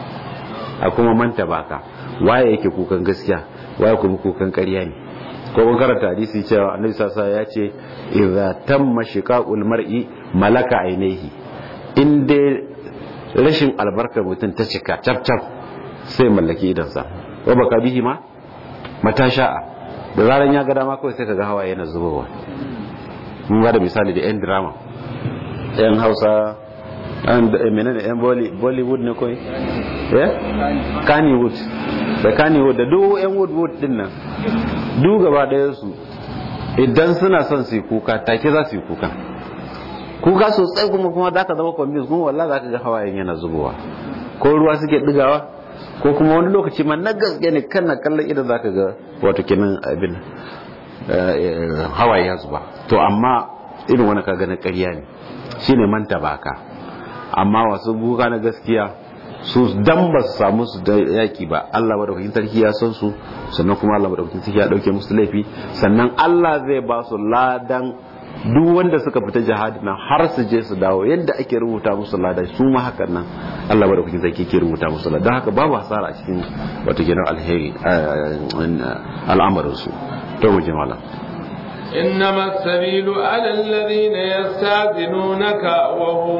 a kuma manta baka waye yake kukan gaskiya waye kuma kukan ƙarya ne ko mun karanta hadisi cewa annabi sasa ya ce idza tamma shiqaqul mar'i malaka ainihi in dai rashin albarkar mutum ta cika cap cap sai mallaki idansa wa baka bihi ma mata sha'a da zaran ya ga dama kawai sai kaga hawaye yana zubowa mun ba da misali da yan drama yan hausa an menene yan bollywood ne kawai eh kannywood da kannywood da duk yan woodwood din nan duk gaba daya su idan suna son su yi kuka take za su yi kuka kuka sosai kuma kuma za ka zama convince kuma wallahi za ka ga hawayen yana zubowa ko ruwa suke digawa ko kuma wani lokaci ma na gaske ne kan na kallon idan za ka ga wato kenan abin hawaye ya zuba to amma irin wani ka na ƙarya ne shine manta baka amma wasu buka na gaskiya su dan ba su samu su da yaki ba Allah madaukakin sarki ya san su sannan kuma Allah madaukakin sarki ya dauke musu laifi sannan Allah zai ba su ladan duk wanda suka fita jihadi nan har su je su dawo yadda ake rubuta musu lada su ma hakan nan Allah madaukakin sarki ke rubuta musu lada haka babu hasara a cikin wato gidan alheri al'amarin su to mu je malam إنما السبيل على الذين يستاذنونك وهم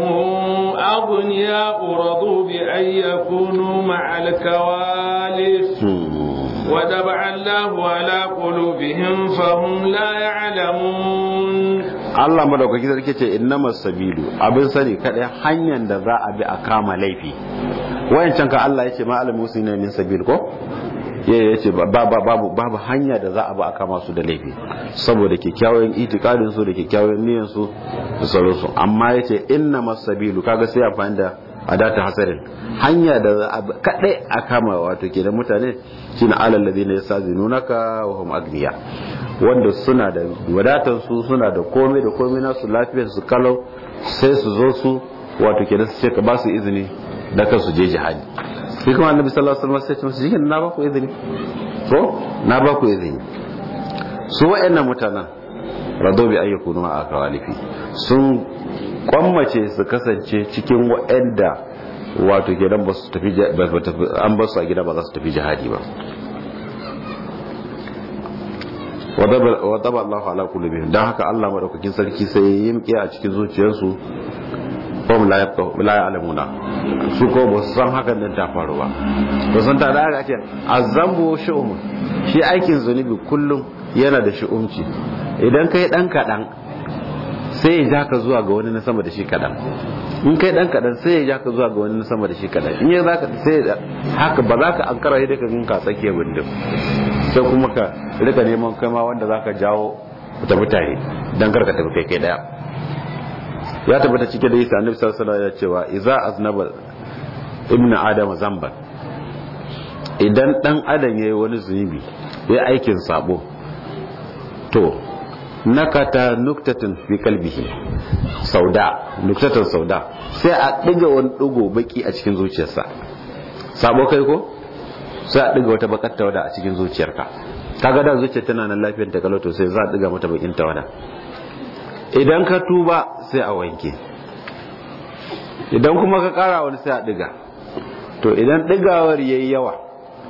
أغنياء رضوا بأن يكونوا مع الكوالف ودبع الله على قلوبهم فهم لا يعلمون Allah madaukaki sarki ce innama sabilu abin sani kadai hanyar da za a bi a kama laifi wayancan ka Allah yace ma alamu sunna min sabil ko ya yace babu babu hanya da za a bi a kama su da laifi saboda kyakkyawan itikadin su da kyakkyawan niyyar su da sauransu amma yace innama sabilu kaga sai amfani da adata hasarin hanya da za a kadai a kama wato kenan mutane shine alal ladina yasazinunaka wa hum agniya wanda suna da wadatar su suna da komai da komai nasu lafiyar su kalau sai su zo su wato kenan su ce ka ba su izini da kan su je jihadi sai kuma annabi sallallahu alaihi wasallam sai ce musu jikin na ba ku izini ko na ba ku izini su wa'annan mutanen rado bi ayyukunu ma akawalifi sun kwammace su kasance cikin wa'anda wato kenan ba su tafi an ba su a gida ba za su tafi jihadi ba wadaba Allah ala qulubihim dan haka Allah madaukakin sarki sai ya yimke a cikin zuciyarsu hum la yafqahu la ya'lamuna su ko ba su san hakan din ta faru ba to san ta da aka ce azambu shu'um shi aikin zunubi kullum yana da shu'umci idan kai dan kadan sai ya ja ka zuwa ga wani na sama da shi kadan in kai dan kadan sai ya ja ka zuwa ga wani na sama da shi kadan in ya zaka sai haka ba za ka ankara yadda ka ginka tsakiyar bindin sai kuma ka rika neman kai ma wanda zaka jawo ku tafi tare dan karka tafi kai kai daya ya tabbata cike da isa annabi sallallahu alaihi wasallam ya cewa idza aznaba ibnu adama zamban idan dan adam yayi wani zunubi yayi aikin sabo to nakata nuktatun fi kalbihi sauda nuktatan sauda sai a diga wani digo baki a cikin zuciyarsa sabo kai ko sai a diga wata bakar tawada a cikin zuciyarka kaga da zuciyar tana nan lafiyar ta kaloto sai za a diga mata bakin tawada idan ka tuba sai a wanke idan kuma ka kara wani sai a diga to idan digawar yayi yawa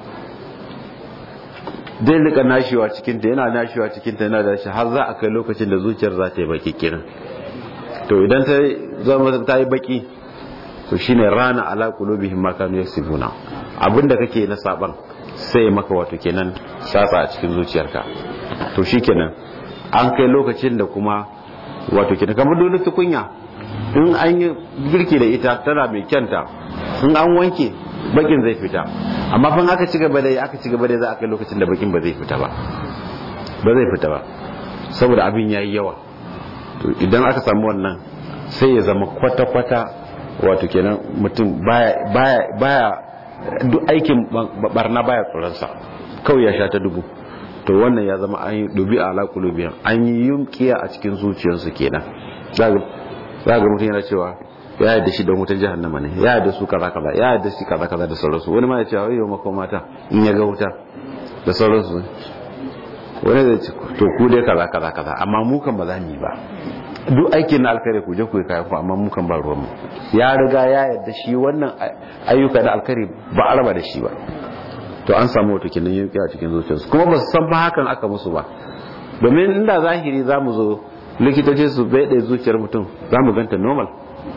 zai rika nashewa cikinta yana nashewa cikinta yana da shi har za a kai lokacin da zuciyar za ta yi baki kiran to idan ta zama ta yi baki to shine rana ala qulubihim ma kanu yaksibuna abinda kake na saban sai maka wato kenan sasa a cikin zuciyarka to shikenan an kai lokacin da kuma wato kenan kamar dole tukunya in an yi girki da ita tana mai kyanta in an wanke bakin zai fita amma fa aka ci gaba da aka ci gaba da za a kai lokacin da bakin ba zai fita ba ba zai fita ba saboda abin yayi yawa to idan aka samu wannan sai ya zama kwata-kwata wato kenan mutum baya baya baya duk aikin barna baya tsoronsa kawai ya sha ta dubu to wannan ya zama an yi dubi ala qulubihim an yi yunkiya a cikin zuciyarsu kenan za ga mutum yana cewa ya yadda shi da wutar jahannama ne ya yadda su kaza kaza ya yadda shi kaza kaza da sauransu wani ma ya ce yau mako mata in ya ga wuta da sauransu wani zai ce to ku dai kaza kaza kaza amma mu kan ba za mu yi ba duk aikin na alkhairi ku je ku yi kayan ku amma mu kan ba ruwan mu ya riga ya yadda shi wannan ayyuka na alkhairi ba a raba da shi ba to an samu wata kinan yanki a cikin zuciyarsu kuma ba su san ba hakan aka musu ba domin inda zahiri za mu zo likitoci su bai zuciyar mutum za mu ganta normal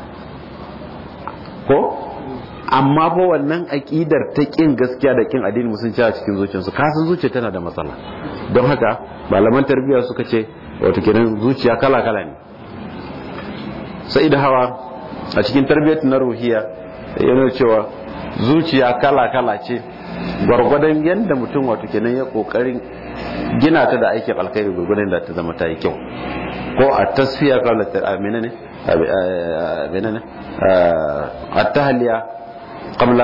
ko amma fa wannan aƙidar ta ƙin gaskiya da ƙin addini musulunci a cikin zuciyarsu kasan zuciya tana da matsala don haka malaman tarbiyya suka ce wata kenan zuciya kala kala ne sai da hawa a cikin tarbiyyar na ruhiya yana cewa zuciya kala kala ce gwargwadon yadda mutum wato kenan ya kokarin gina ta da aikin alkhairi gwargwadon da ta zama ta yi kyau ko a tasfiya kawai ta menene menene a tahliya qabla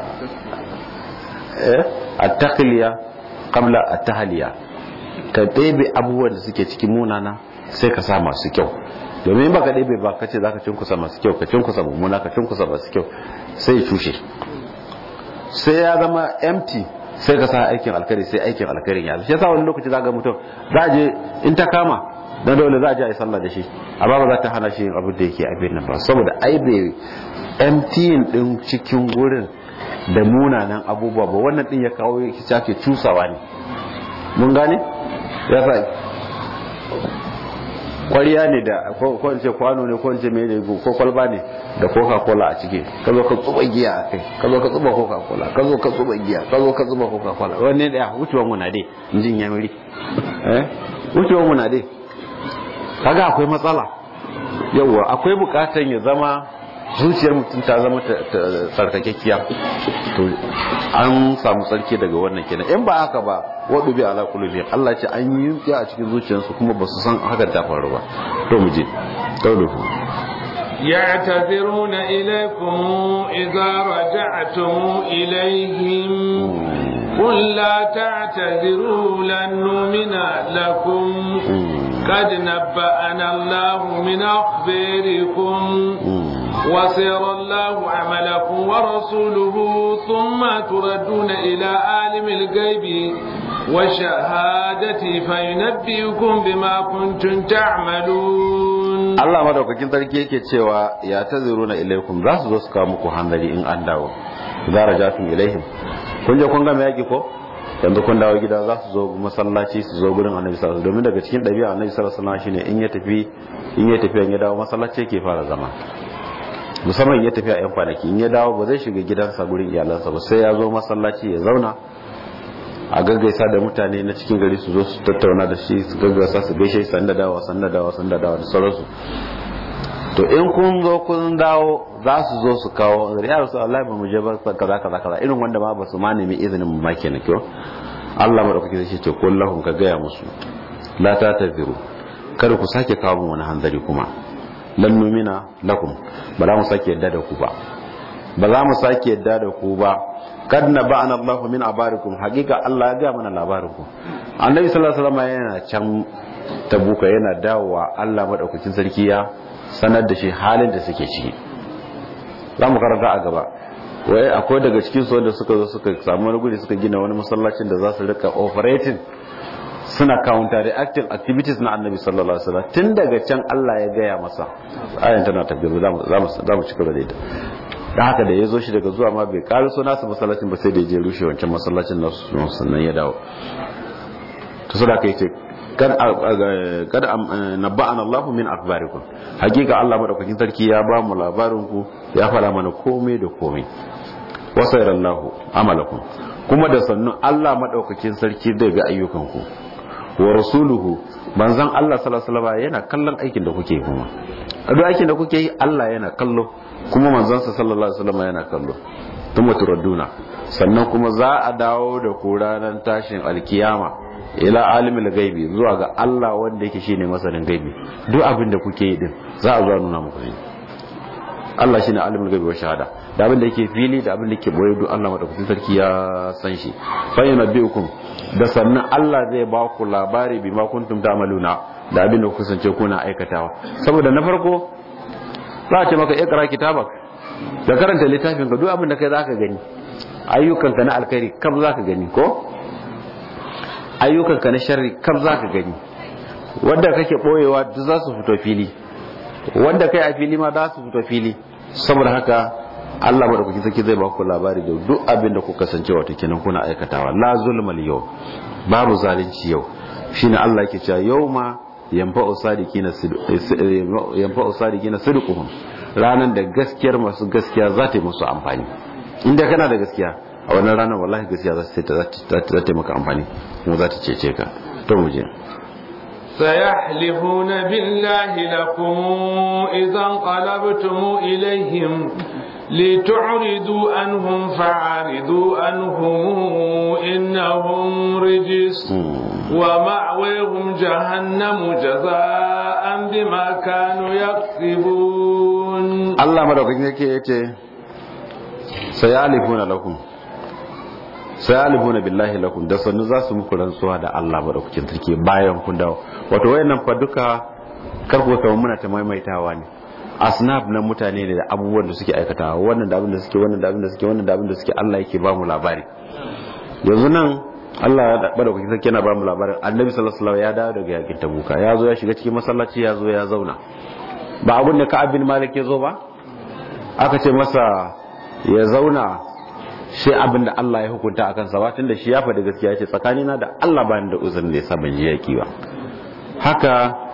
eh at-takhliya qabla at-tahliya ka ɗebe abubuwan da suke cikin munana sai ka sa masu kyau domin baka ɗebe ba ka ce za ka cinkusa masu kyau ka cinkusa mummuna ka cinkusa masu kyau sai ya cushe sai ya zama empty sai ka sa aikin alkari sai aikin alkarin ya shi yasa wani lokaci za ga mutum za a je in ta kama dan dole za a je a yi sallah da shi amma ba za ta hana shi yin abin da yake abin nan ba saboda ai bai emptying din cikin gurin da munanan abubuwa ba wannan din ya kawo ya ke cusawa ne mun gane ya sa kwariya ne da ko in ce kwano ne ko in ce mai ko kwalba ne da coca cola a ciki ka zo ka tsuba giya a kai ka zo ka tsuba coca cola ka zo ka tsuba giya ka zo ka tsuba coca cola wanne da wucewan mu na dai in jin yamiri eh wucewan mu na dai kaga akwai matsala yawwa akwai bukatan ya zama zuciyar mutum ta zama tsarkakekkiya to an samu tsarki daga wannan kenan in ba haka ba wadu bi ala qulubi Allah ce an yi yunki a cikin zuciyarsu kuma ba su san hakan ta faru ba to mu je tawduhu يعتذرون إليكم إذا رجعتم إليهم قل لا تعتذروا لن نؤمن لكم قد نبأنا الله من أخباركم وسير الله عملكم ورسوله ثم تردون إلى عالم الغيب والشهادة فينبئكم بما كنتم تعملون Allah madaukakin sarki yake cewa ya taziruna ilaikum za su zo su kawo muku hanzari in an dawo idza rajatum ilaihim kun je kun ga yaki ko yanzu kun dawo gida za su zo masallaci su zo gurin annabi sallallahu alaihi domin daga cikin ɗabi'a annabi sallallahu alaihi shine in ya tafi in ya tafi ya dawo masallaci yake fara zama musamman ya tafi a yan kwanaki in ya dawo ba zai shiga gidansa gurin iyalansa ba sai ya zo masallaci ya zauna a gaggaisa da mutane na cikin gari su zo su tattauna da shi su gaggaisa su gaishe sanda dawa sanda dawa sanda dawa da sauransu to in kun zo kun dawo za su zo su kawo ya rasu Allah ba mu je ba kaza kaza kaza irin wanda ma ba su ma nemi izinin mu ma kenan kyau Allah madaukaki zai ce ko lahum ka gaya musu la ta taziru kada ku sake kawo mu wani hanzari kuma lan numina lakum ba za mu sake yadda da ku ba ba za mu sake yadda da ku ba kad na ba'ana Allah min abarikum hakika Allah ya ga mana labarin ku annabi sallallahu alaihi wasallam yana can tabuka yana dawowa Allah madaukakin sarki ya sanar da shi halin da suke ciki za mu karanta a gaba wai akwai daga cikin su wanda suka zo suka samu wani guri suka gina wani masallacin da za su rika operating suna counter reacting activities na annabi sallallahu alaihi wasallam tun daga can Allah ya gaya masa ayan tana tabbiru za mu za mu cika da ita da haka da ya zo shi daga zuwa ma bai ƙari so nasu masallacin ba sai da ya je rushe wancan masallacin nasu sannan ya dawo to su da ka yi ce kada nabba'ana Allahu min akbarikum hakika Allah madaukakin sarki ya ba mu labarin ku ya fara mana komai da komai wasairallahu amalakum kuma da sannu Allah madaukakin sarki zai ga ayyukan ku wa rasuluhu manzon Allah sallallahu alaihi wasallam yana kallon aikin da kuke kuma duk aikin da kuke yi Allah yana kallo kuma manzansa sallallahu alaihi wasallam yana kallo thumma turadduna sannan kuma za a dawo da ku ranar tashin alkiyama ila alimul gaibi zuwa ga Allah wanda yake shine masanin gaibi duk abin da kuke yi din za a zuwa nuna muku Allah shine alimul ghaibi wa shahada da abin da yake fili da abin da yake boye duk Allah madaukakin sarki ya san shi fa yunabbiukum da sannan Allah zai ba ku labari bima kuntum ta'maluna da abin da ku kasance kuna aikatawa saboda na farko za a ce maka ikra kitabak da karanta littafin ka duk abin da kai zaka gani ayyukanka na alkhairi kam zaka gani ko ayyukanka na sharri kam zaka gani wanda kake boyewa duk za su fito fili wanda kai a fili ma za su fito fili saboda haka Allah madaukakin sarki zai ba ku labari da duk abin da ku kasance wato kenan kuna aikatawa la zulmal yau babu zalunci yau shine Allah yake cewa yauma yanfa'u sadiqina yanfa'u sadiqina sidquhum ranan da gaskiyar masu gaskiya za ta yi musu amfani inda kana da gaskiya a wannan ranar wallahi gaskiya za ta za ta maka amfani kuma za ta cece ka to mu je سيحلفون بالله لكم إذا انقلبتم إليهم لتعرضوا عنهم فعارضوا عنهم إنهم رجس ومأويهم جهنم جزاء بما كانوا يكسبون الله مدوكين يكي سيحلفون لكم sayalifuna billahi lakum da sannu za su muku rantsuwa da Allah madaukakin sarki bayan kun dawo wato wayannan fa duka karko kamar muna ta maimaitawa ne asnaf na mutane ne da abubuwan da suke aikatawa wannan da abin da suke wannan da abin da suke wannan da abin da suke Allah yake ba mu labari yanzu nan Allah ya madaukakin sarki yana ba mu labarin Annabi sallallahu alaihi wasallam ya dawo daga yakin Tabuka ya zo ya shiga cikin masallaci ya zo ya zauna ba abin da Ka'ab bin Malik ya zo ba aka ce masa ya zauna shi abin da Allah ya hukunta a kansa ba tun da shi ya faɗi gaskiya ce tsakanina da Allah ba da uzurin da ya sa ban je yaki ba haka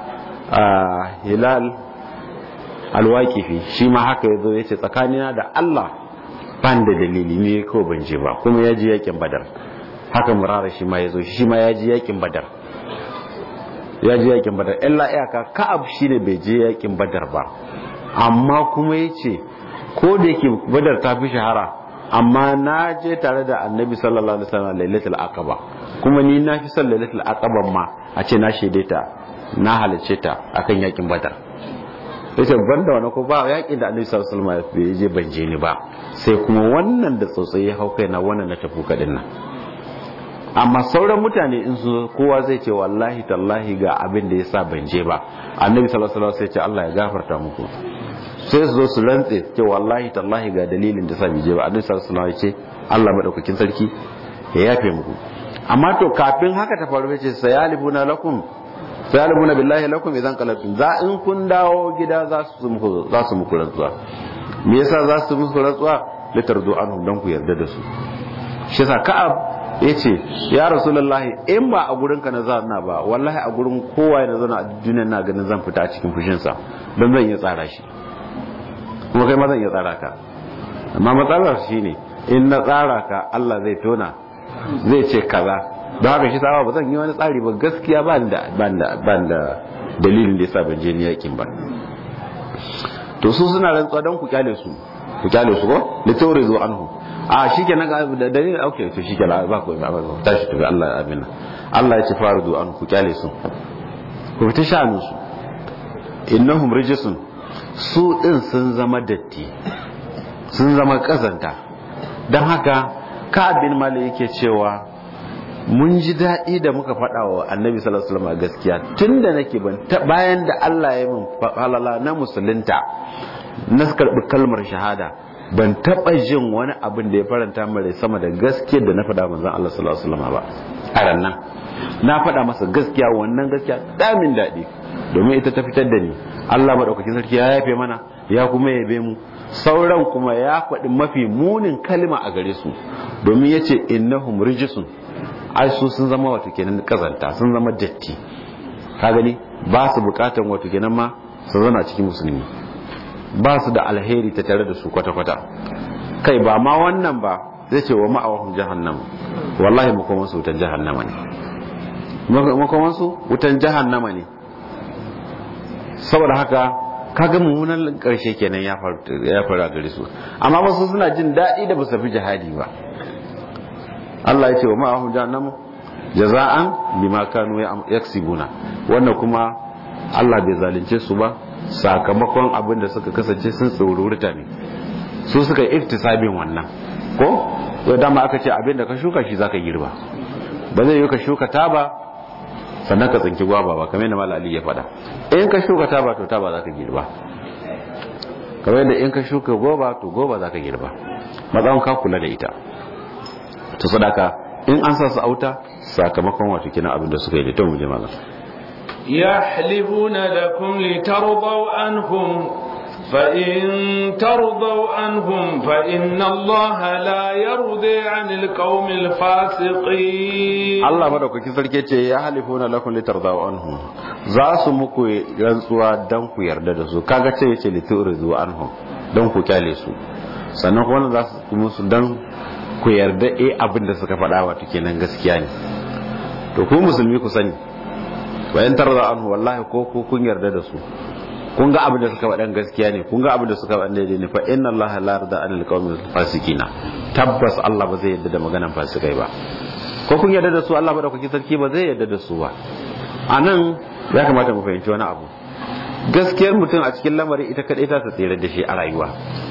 hilal alwaqifi shi ma haka yazo ya ce tsakanina da Allah ban da dalili ne ko ban je ba kuma ya ji yakin badar haka murara shi ma yazo shi ma ya ji yakin badar ya ji yakin badar illa iyaka ka'ab shine bai je yakin badar ba amma kuma yace ko da yake badar ta fi shahara amma na je tare da annabi sallallahu alaihi wasallam lailatul aqaba kuma ni na fi son lailatul aqaba ma a ce na shaide ta na halarce ta akan yakin badar yace banda wani ko ba yakin da annabi sallallahu alaihi wasallam bai je ban je ni ba sai kuma wannan da tsotsayi ya hau na wannan na tafi kadin nan amma sauran mutane in su kowa zai ce wallahi tallahi ga abin da yasa ban je ba annabi sallallahu alaihi wasallam sai ce Allah ya gafarta muku sai su zo su rantse ce wallahi tallahi ga dalilin da sa bai je ba annabi sallallahu alaihi wasallam ya ce Allah madaukakin sarki ya yafe muku amma to kafin haka ta faru ce sayalibuna lakum sayalibuna billahi lakum idan qalabtum za in kun dawo gida za su muku za su muku rantsuwa me yasa za su muku rantsuwa litardu anhum dan ku yarda da su shi yasa ka'ab yace ya rasulullahi in ba a gurin ka na zana ba wallahi a gurin kowa na zana a duniyar na ganin zan fita a cikin fushin sa don zan iya tsara shi kuma kai ma zan iya tsara ka amma matsalar shine in na tsara ka Allah zai tona zai ce kaza don haka shi sawa ba zan yi wani tsari ba gaskiya ba da ban da dalilin da yasa ban je ni yakin ba to su suna rantsuwa don ku kyale su ku kyale su ko da taure zuwa anhu a shikenan ga da dalilin okay to shikenan ba ku ba tashi tafi Allah ya amina Allah ya ce fardu an ku kyale su ku fita sha'anin su innahum rijisun su din sun zama datti sun zama kazanta don haka ka bin mali yake cewa mun ji daɗi da muka faɗa wa annabi sallallahu alaihi wasallam gaskiya tun da nake ban bayan da Allah ya min falala na musulunta na karɓi kalmar shahada ban taɓa jin wani abin da ya faranta mare sama da gaskiyar da na faɗa manzon Allah sallallahu alaihi wasallam ba a rannan na faɗa masa gaskiya wannan gaskiya damin daɗi domin ita ta fitar da ni Allah madaukakin sarki ya yafe mana ya kuma yabe mu sauran kuma ya faɗi mafi munin kalma a gare su domin yace innahum rijisun ai su sun zama wato kenan kazanta sun zama datti ka gani ba su bukatan wato kenan ma su zana cikin musulmi ba su da alheri ta tare da su kwata-kwata kai ba ma wannan ba zai ce wa ma'awahun jahannam wallahi makoman su wutan jahannama ne makoman su wutan jahannama ne saboda haka kaga mummunan karshe kenan ya faru a gare su amma wasu suna jin daɗi da ba su fi jihadi ba Allah ya ce wa ma'ahum jahannam jaza'an bima kanu yaksibuna wannan kuma Allah bai zalunce su ba sakamakon abin da suka kasance sun tsorurta ne su suka iftisabin wannan ko yau dama aka ce abin da ka shuka shi zaka girba ba zai yi ka shuka taba sannan ka tsinki gwaba ba kamar yadda malali ya faɗa in ka shuka taba to taba zaka girba kamar yadda in ka shuka goba to goba zaka girba matsayin ka kula da ita to sadaka in an sa su auta sakamakon wato kina abin da suka yi da to mu je malam يحلفون لكم لترضوا عنهم فإن ترضوا عنهم فإن الله لا يرضي عن القوم الفاسقين Allah madaukaki sarki ce ya halifuna lakum litardaw anhum za su muku rantsuwa dan ku yarda da su kaga ce yace liturdu anhum dan ku kyale su sannan kuma za su musu dan ku yarda eh abin da suka faɗa wato kenan gaskiya ne to ku musulmi ku sani bayan tarda anhu wallahi ko ku kun yarda da su kun ga abin da suka faɗan gaskiya ne kun ga abin da suka faɗan daidai ne fa inna allaha la yarda anil qawmil fasiqina tabbas Allah ba zai yarda da maganan fasikai ba ko kun yarda da su Allah ba da kuke sarki ba zai yarda da su ba anan ya kamata mu fahimci wani abu gaskiyar mutum a cikin lamarin ita kadai ta tsere da shi a rayuwa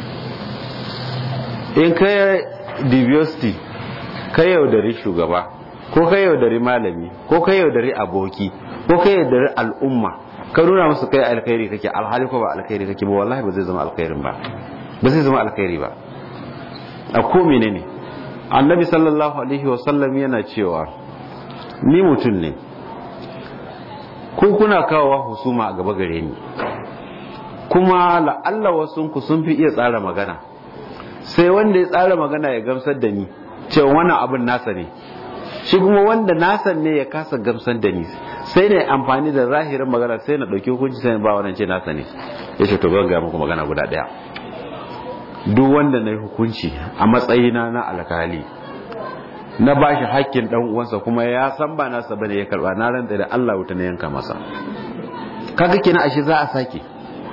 in kai diversity kai yaudari shugaba ko kai yaudari malami ko kai yaudari aboki ko kai yaudari al'umma ka nuna musu kai alkhairi kake alhali ko ba alkhairi kake ba wallahi ba zai zama alkhairin ba ba zai zama alkhairi ba a ko menene annabi sallallahu alaihi wa sallam yana cewa ni mutum ne ku kuna kawowa husuma a gaba gare ni kuma la'alla wasu ku sun fi iya tsara magana sai wanda ya tsara magana ya gamsar da ni cewa wannan abin nasa ne shi kuma wanda nasan ne ya kasa gamsar da ni sai ne amfani da zahirin magana sai na ɗauki hukunci sai ba wannan ce nasa ne ya ce to ban ga muku magana guda ɗaya duk wanda na yi hukunci a matsayina na alkali na ba shi hakkin ɗan uwansa kuma ya san ba nasa bane ya karɓa na rantsa da Allah wuta na yanka masa kaga kenan ashe za a sake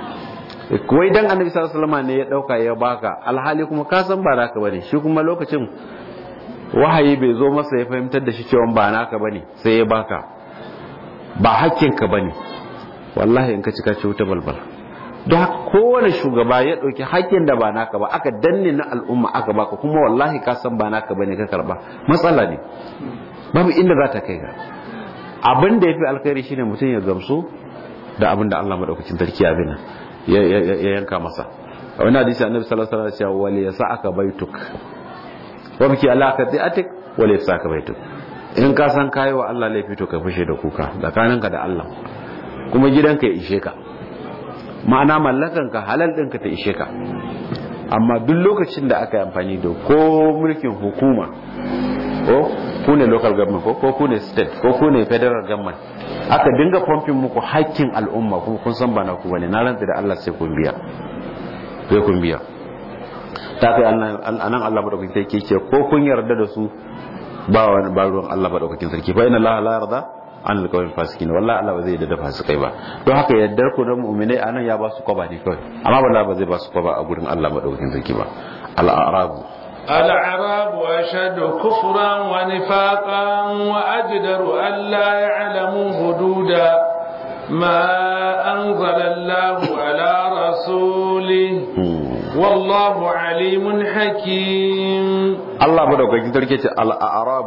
wai dan annabi sallallahu alaihi wasallam ne ya dauka ya baka alhali kuma ka san ba naka bane shi kuma lokacin wahayi bai zo masa ya fahimtar da shi cewa ba naka bane sai ya baka ba hakkinka bane wallahi in ka cika ce wuta balbal don haka kowane shugaba ya ɗauki hakkin da ba naka ba aka danne na al'umma aka baka kuma wallahi ka san ba naka bane ka karba matsala ne babu inda za ta kai ga abin da ya fi alkhairi shine mutum ya gamsu da abin da Allah madaukakin sarki ya bina ya yanka masa a wani hadisi annabi sallallahu alaihi wasallam ya ce wali yasa'aka baituk wa biki ala qati'atik wali yasa'aka baituk in ka san kayi wa Allah laifi to ka fushe da kuka tsakaninka da Allah kuma gidanka ya ishe ka ma'ana mallakanka halal ɗinka ta ishe ka amma duk lokacin da aka yi amfani da ko mulkin hukuma ko ku ne local government ko ku ne state ko ku ne federal government aka dinga pumping muku hakkin al'umma kuma kun san ba na ku bane na rantsa da Allah sai kun biya sai kun biya ta kai anan Allah madaukakin sarki ce ko kun yarda da su ba wani ba ruwan Allah madaukakin sarki fa inna Allah la yarda an alƙawarin fasiki ne wallahi Allah ba zai yarda da fasikai ba don haka yaddar ku da mu'minai anan ya ba su kwaba ne kawai amma wallahi ba zai ba su kwaba a gurin Allah madaukakin sarki ba al-a'rabu الأعراب أشد كفرا ونفاقا وأجدر أن لا يعلموا حدود ما أنزل الله على رسوله والله عليم حكيم الله بدأ كي الأعراب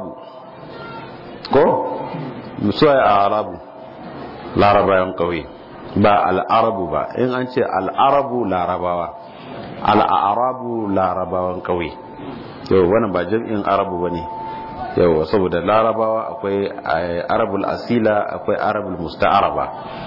ko musuwa a arabu larabawan ƙauye ba al'arabu ba in an ce al'arabu larabawa al'arabu larabawan ƙauye yau wannan ba jam'in arabu ba ne yau saboda larabawa akwai arabul asila akwai arabul musta'araba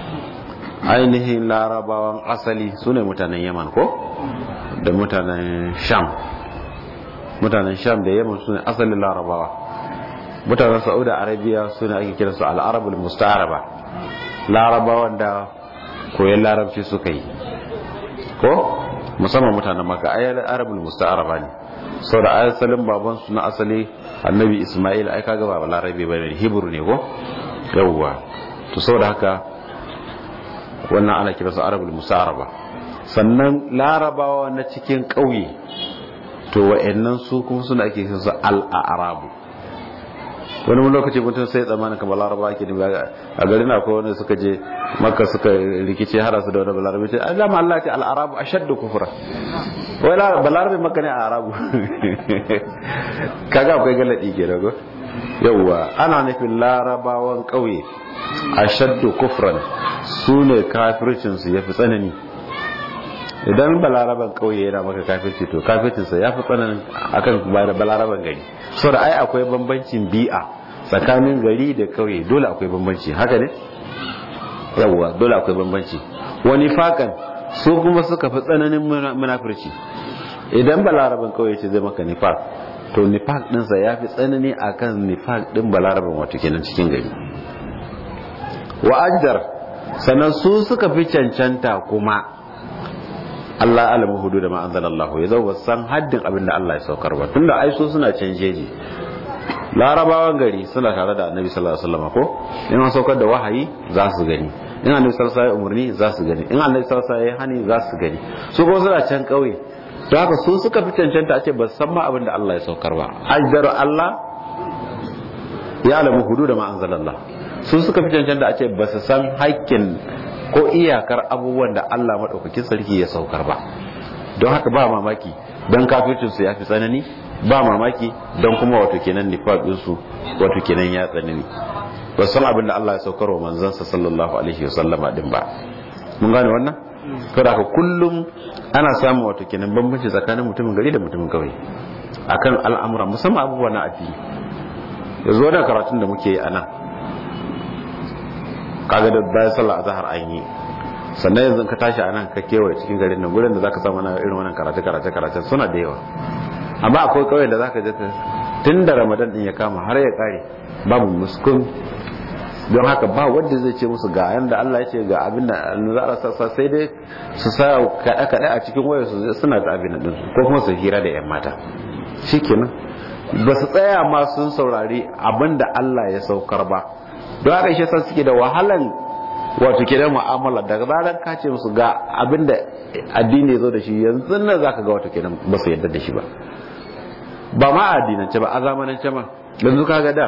ainihin larabawan asali su ne mutanen yaman ko da mutanen sham mutanen sham da yaman su ne asalin larabawa mutanen saudi arabiya suna ake kira su al'arabul musta'araba larabawan da koyon larabci suka yi ko musamman mutanen maka ayyar arabul musta'araba ne sau da asalin baban su na asali annabi ismail ai kaga ba larabi ba ne hebrew ne ko yawwa to sau da haka wannan ana kira su arabul musta'araba sannan larabawa na cikin ƙauye to wa'annan su kuma suna ake kira su al'arabu wani lokaci mutum sai tsammanin kamar laraba ake nufi a garin akwai wanda suka je makka suka rikice hada su da wani balarabe ce an zama Allah ce al'arabu ashaddu kufra wai balarabe makka ne a arabu kaga akwai galadi ke dago yawwa ana nufin larabawan kauye ashaddu kufran su ne kafircinsu ya fi tsanani idan balaraban kauye yana maka kafirci to kafircinsa ya fi tsananin akan balaraban gari so da ai akwai bambancin bi'a tsakanin gari da kauye dole akwai bambanci haka ne yawwa dole akwai bambanci wani fakan su kuma suka fi tsananin munafirci idan balaraban kauye ce zai maka nifaq to nifaq dinsa ya fi tsanani akan nifaq din balaraban wato kenan cikin gari wa ajdar sannan su suka fi cancanta kuma Allah alamu hudu da ma'anzan Allah ya zau san haddin abin da Allah ya saukar ba tunda ai so suna canjeji larabawan gari suna tare da annabi sallallahu alaihi wasallam ko in an saukar da wahayi za su gani in annabi sallallahu alaihi umarni za su gani in annabi sallallahu alaihi hani za su gani su kuma suna can kauye don haka su suka fi cancanta a ce ba san ma abin da Allah ya saukar ba ajdaru Allah ya alamu hudu da ma'anzan Allah su suka fi cancanta a ce ba su san haƙƙin ko iyakar abubuwan da Allah maɗaukakin sarki ya saukar ba don haka ba mamaki don kafircinsu ya fi tsanani ba mamaki don kuma wato kenan nifaɗinsu wato kenan ya tsanani ba san abin da Allah ya saukar wa manzansa sallallahu alaihi wa sallama din ba mun gane wannan kada haka kullum ana samun wato kenan bambanci tsakanin mutumin gari da mutumin kauye akan al'amura musamman abubuwa na addini yanzu wannan karatun da muke yi a nan kaga da bayan sallah azhar an yi sannan yanzu ka tashi a nan ka kewaye cikin garin nan gurin da zaka samu na irin wannan karatu karatu karatu suna da yawa amma akwai kauyen da zaka je tun da ramadan din ya kama har ya kare babu muskun don haka ba wanda zai ce musu ga yanda Allah ya ce ga abin da za a sassa sai dai su sa kaɗe kaɗe a cikin wayar su suna da abin din ko kuma su hira da yan mata shikenan ba su tsaya ma sun saurari abin da Allah ya saukar ba don haka shi sa suke da wahalan wato ke da mu'amala daga zaran ka ce musu ga abinda addini ya zo da shi yanzu nan zaka ga wato kenan ba su yarda da shi ba ba ma addinance ba a zamanance ma yanzu ka ga da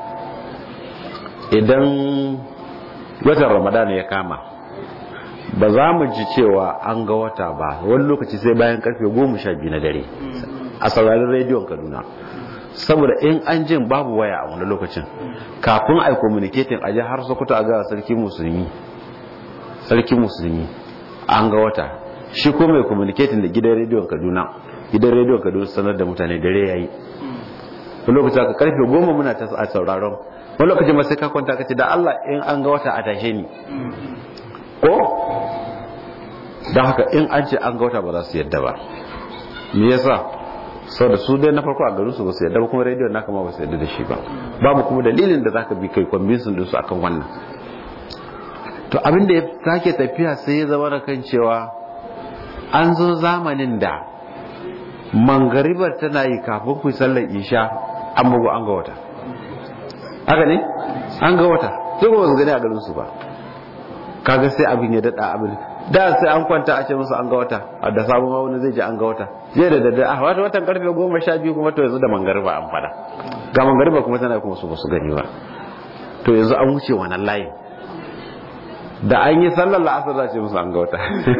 idan watan ramadana ya kama ba za mu ji cewa an ga wata ba wani lokaci sai bayan karfe goma sha biyu na dare a sauraron rediyon kaduna saboda in an jin babu waya a wani lokacin kafin a communicating a har sokoto a ga sarki musulmi sarki musulmi an ga wata shi ko mai communicating da gidan rediyon kaduna gidan rediyon kaduna sanar da mutane dare yayi wani lokacin aka karfe goma muna ta a sauraron wani lokacin ma sai ka kwanta ka ce da Allah in an ga wata a tashe ni ko don haka in an ce an ga wata ba za su yadda ba me yasa sau da su dai na farko a garin su ba su yadda ba kuma rediyon naka ma ba su yadda da shi ba babu kuma dalilin da zaka bi kai convincing din su akan wannan to abin da ya sake tafiya sai ya zama da kan cewa an zo zamanin da mangaribar tana yi kafin ku sallar isha an bugu an ga wata haka ne an ga wata sai kuma su gani a garin su ba kaga sai abin ya dada abin da sai an kwanta a ce musu an ga wata a da sabon wani zai ji an ga wata zai da daddare a wata watan karfe goma sha biyu kuma to yanzu da mangariba an fada ga mangariba kuma tana kuma su ba su gani ba to yanzu an wuce wannan layin da an yi sallar la'asar za ce musu an ga wata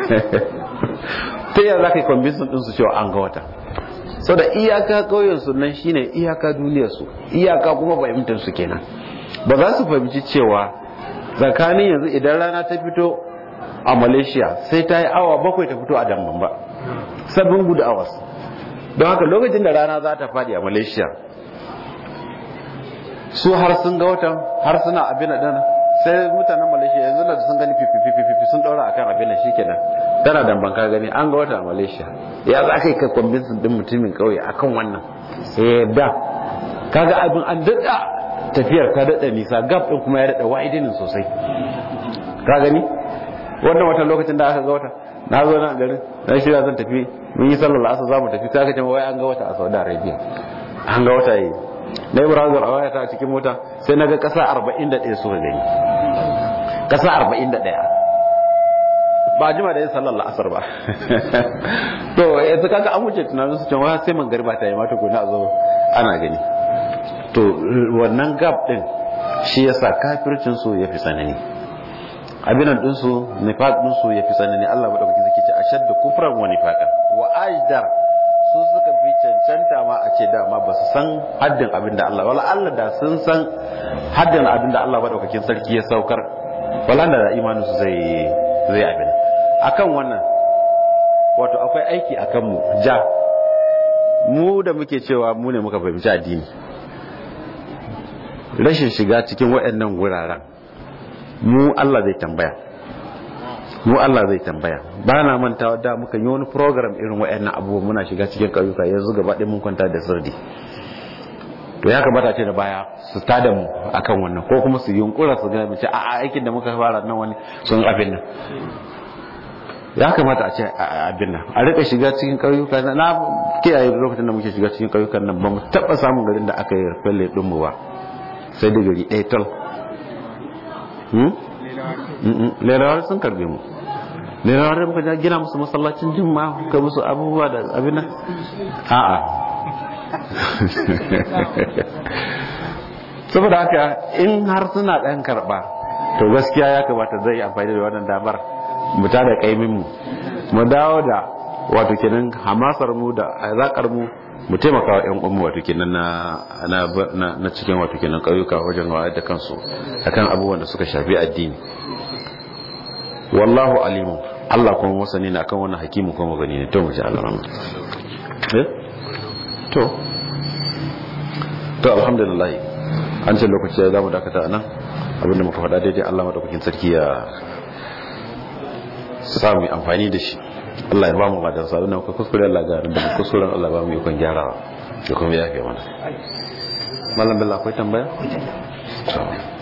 ta yaya za ka yi kwambinsin ɗinsu cewa an ga wata sau da iyaka ƙauyensu nan shine iyaka duniyarsu iyaka kuma fahimtarsu kenan ba za su fahimci cewa tsakanin yanzu idan rana ta fito a malaysia sai ta yi awa bakwai ta fito a damban ba sabbin gudu awas don haka lokacin da rana za ta faɗi a malaysia su har sun ga watan har suna abin da sai mutanen malaysia yanzu da sun gani fififififi sun daura akan abin da shi kenan tana damban ka gani an ga wata a malaysia ya za ka yi ka kwambinsin din mutumin kauye akan wannan eh da kaga abin an daɗa tafiyar ta daɗa nisa gab ɗin kuma ya daɗa wa'idinin sosai ka gani wannan watan lokacin da aka ga wata na zo nan garin na shirya zan tafi mun yi sallar asar za mu tafi ta kace wai an ga wata a saudi arabia an ga wata yi na yi browser a wayata a cikin mota sai na ga ƙasa arba'in da ɗaya suka gani ƙasa arba'in da ɗaya ba jima da yin sallar la'asar ba to yanzu kaga an wuce tunanin su cewa sai man garba ta yi mata ko na zo ana gani to wannan gap din shi yasa kafircin su yafi tsanani abinan din su nifaq din su yafi tsanani Allah madaukakin zaki ce ashaddu kufran wa nifaqan wa ajdar su suka fi cancanta ma a ce dama ba su san haddin abin da Allah wala Allah da sun san haddin abin da Allah madaukakin sarki ya saukar wala da imanin su zai zai abin akan wannan wato akwai aiki akan mu ja mu da muke cewa mu ne muka fahimci addini rashin shiga cikin waɗannan wuraren mu Allah zai tambaya mu Allah zai tambaya ba na mantawa da muka yi wani program irin waɗannan abubuwa muna shiga cikin ƙauyuka yanzu gaba ɗaya mun kwanta da sirdi to ya kamata ce da baya su tada mu akan wannan ko kuma su yunkura su ga mace a aikin da muka fara nan wani sun abin nan ya kamata a ce abin nan a rika shiga cikin ƙauyuka na kiyaye lokacin da muke shiga cikin ƙauyukan nan ba mu taɓa samun garin da aka yi falle ɗin mu ba sai da gari ɗaya tal lerawar sun karbe mu lerawar da muka gina musu masallacin jimma ka musu abubuwa da abin nan a'a saboda haka in har suna ɗan karɓa to gaskiya ya kamata zai yi amfani da wannan damar mu ta da kaimin mu mu dawo da wato kenan hamasar mu da zakar mu mu taimaka wa 'yan umu wato kenan na na cikin wato kenan ƙauyuka wajen wayar da kansu akan abubuwan da suka shafi addini wallahu alimu Allah kuma masani na kan wannan hakimu kuma gani ne to mu ji Allah rahmat eh to to alhamdulillah an ce lokaci ya zamu dakata nan abinda muka faɗa daidai Allah madaukakin sarki ya samu amfani da shi Allah ya ba mu madan sa wannan ku kuskure Allah ga da kuskuren Allah ba mu yi kun gyarawa da kuma yafe mana mallam billah akwai tambaya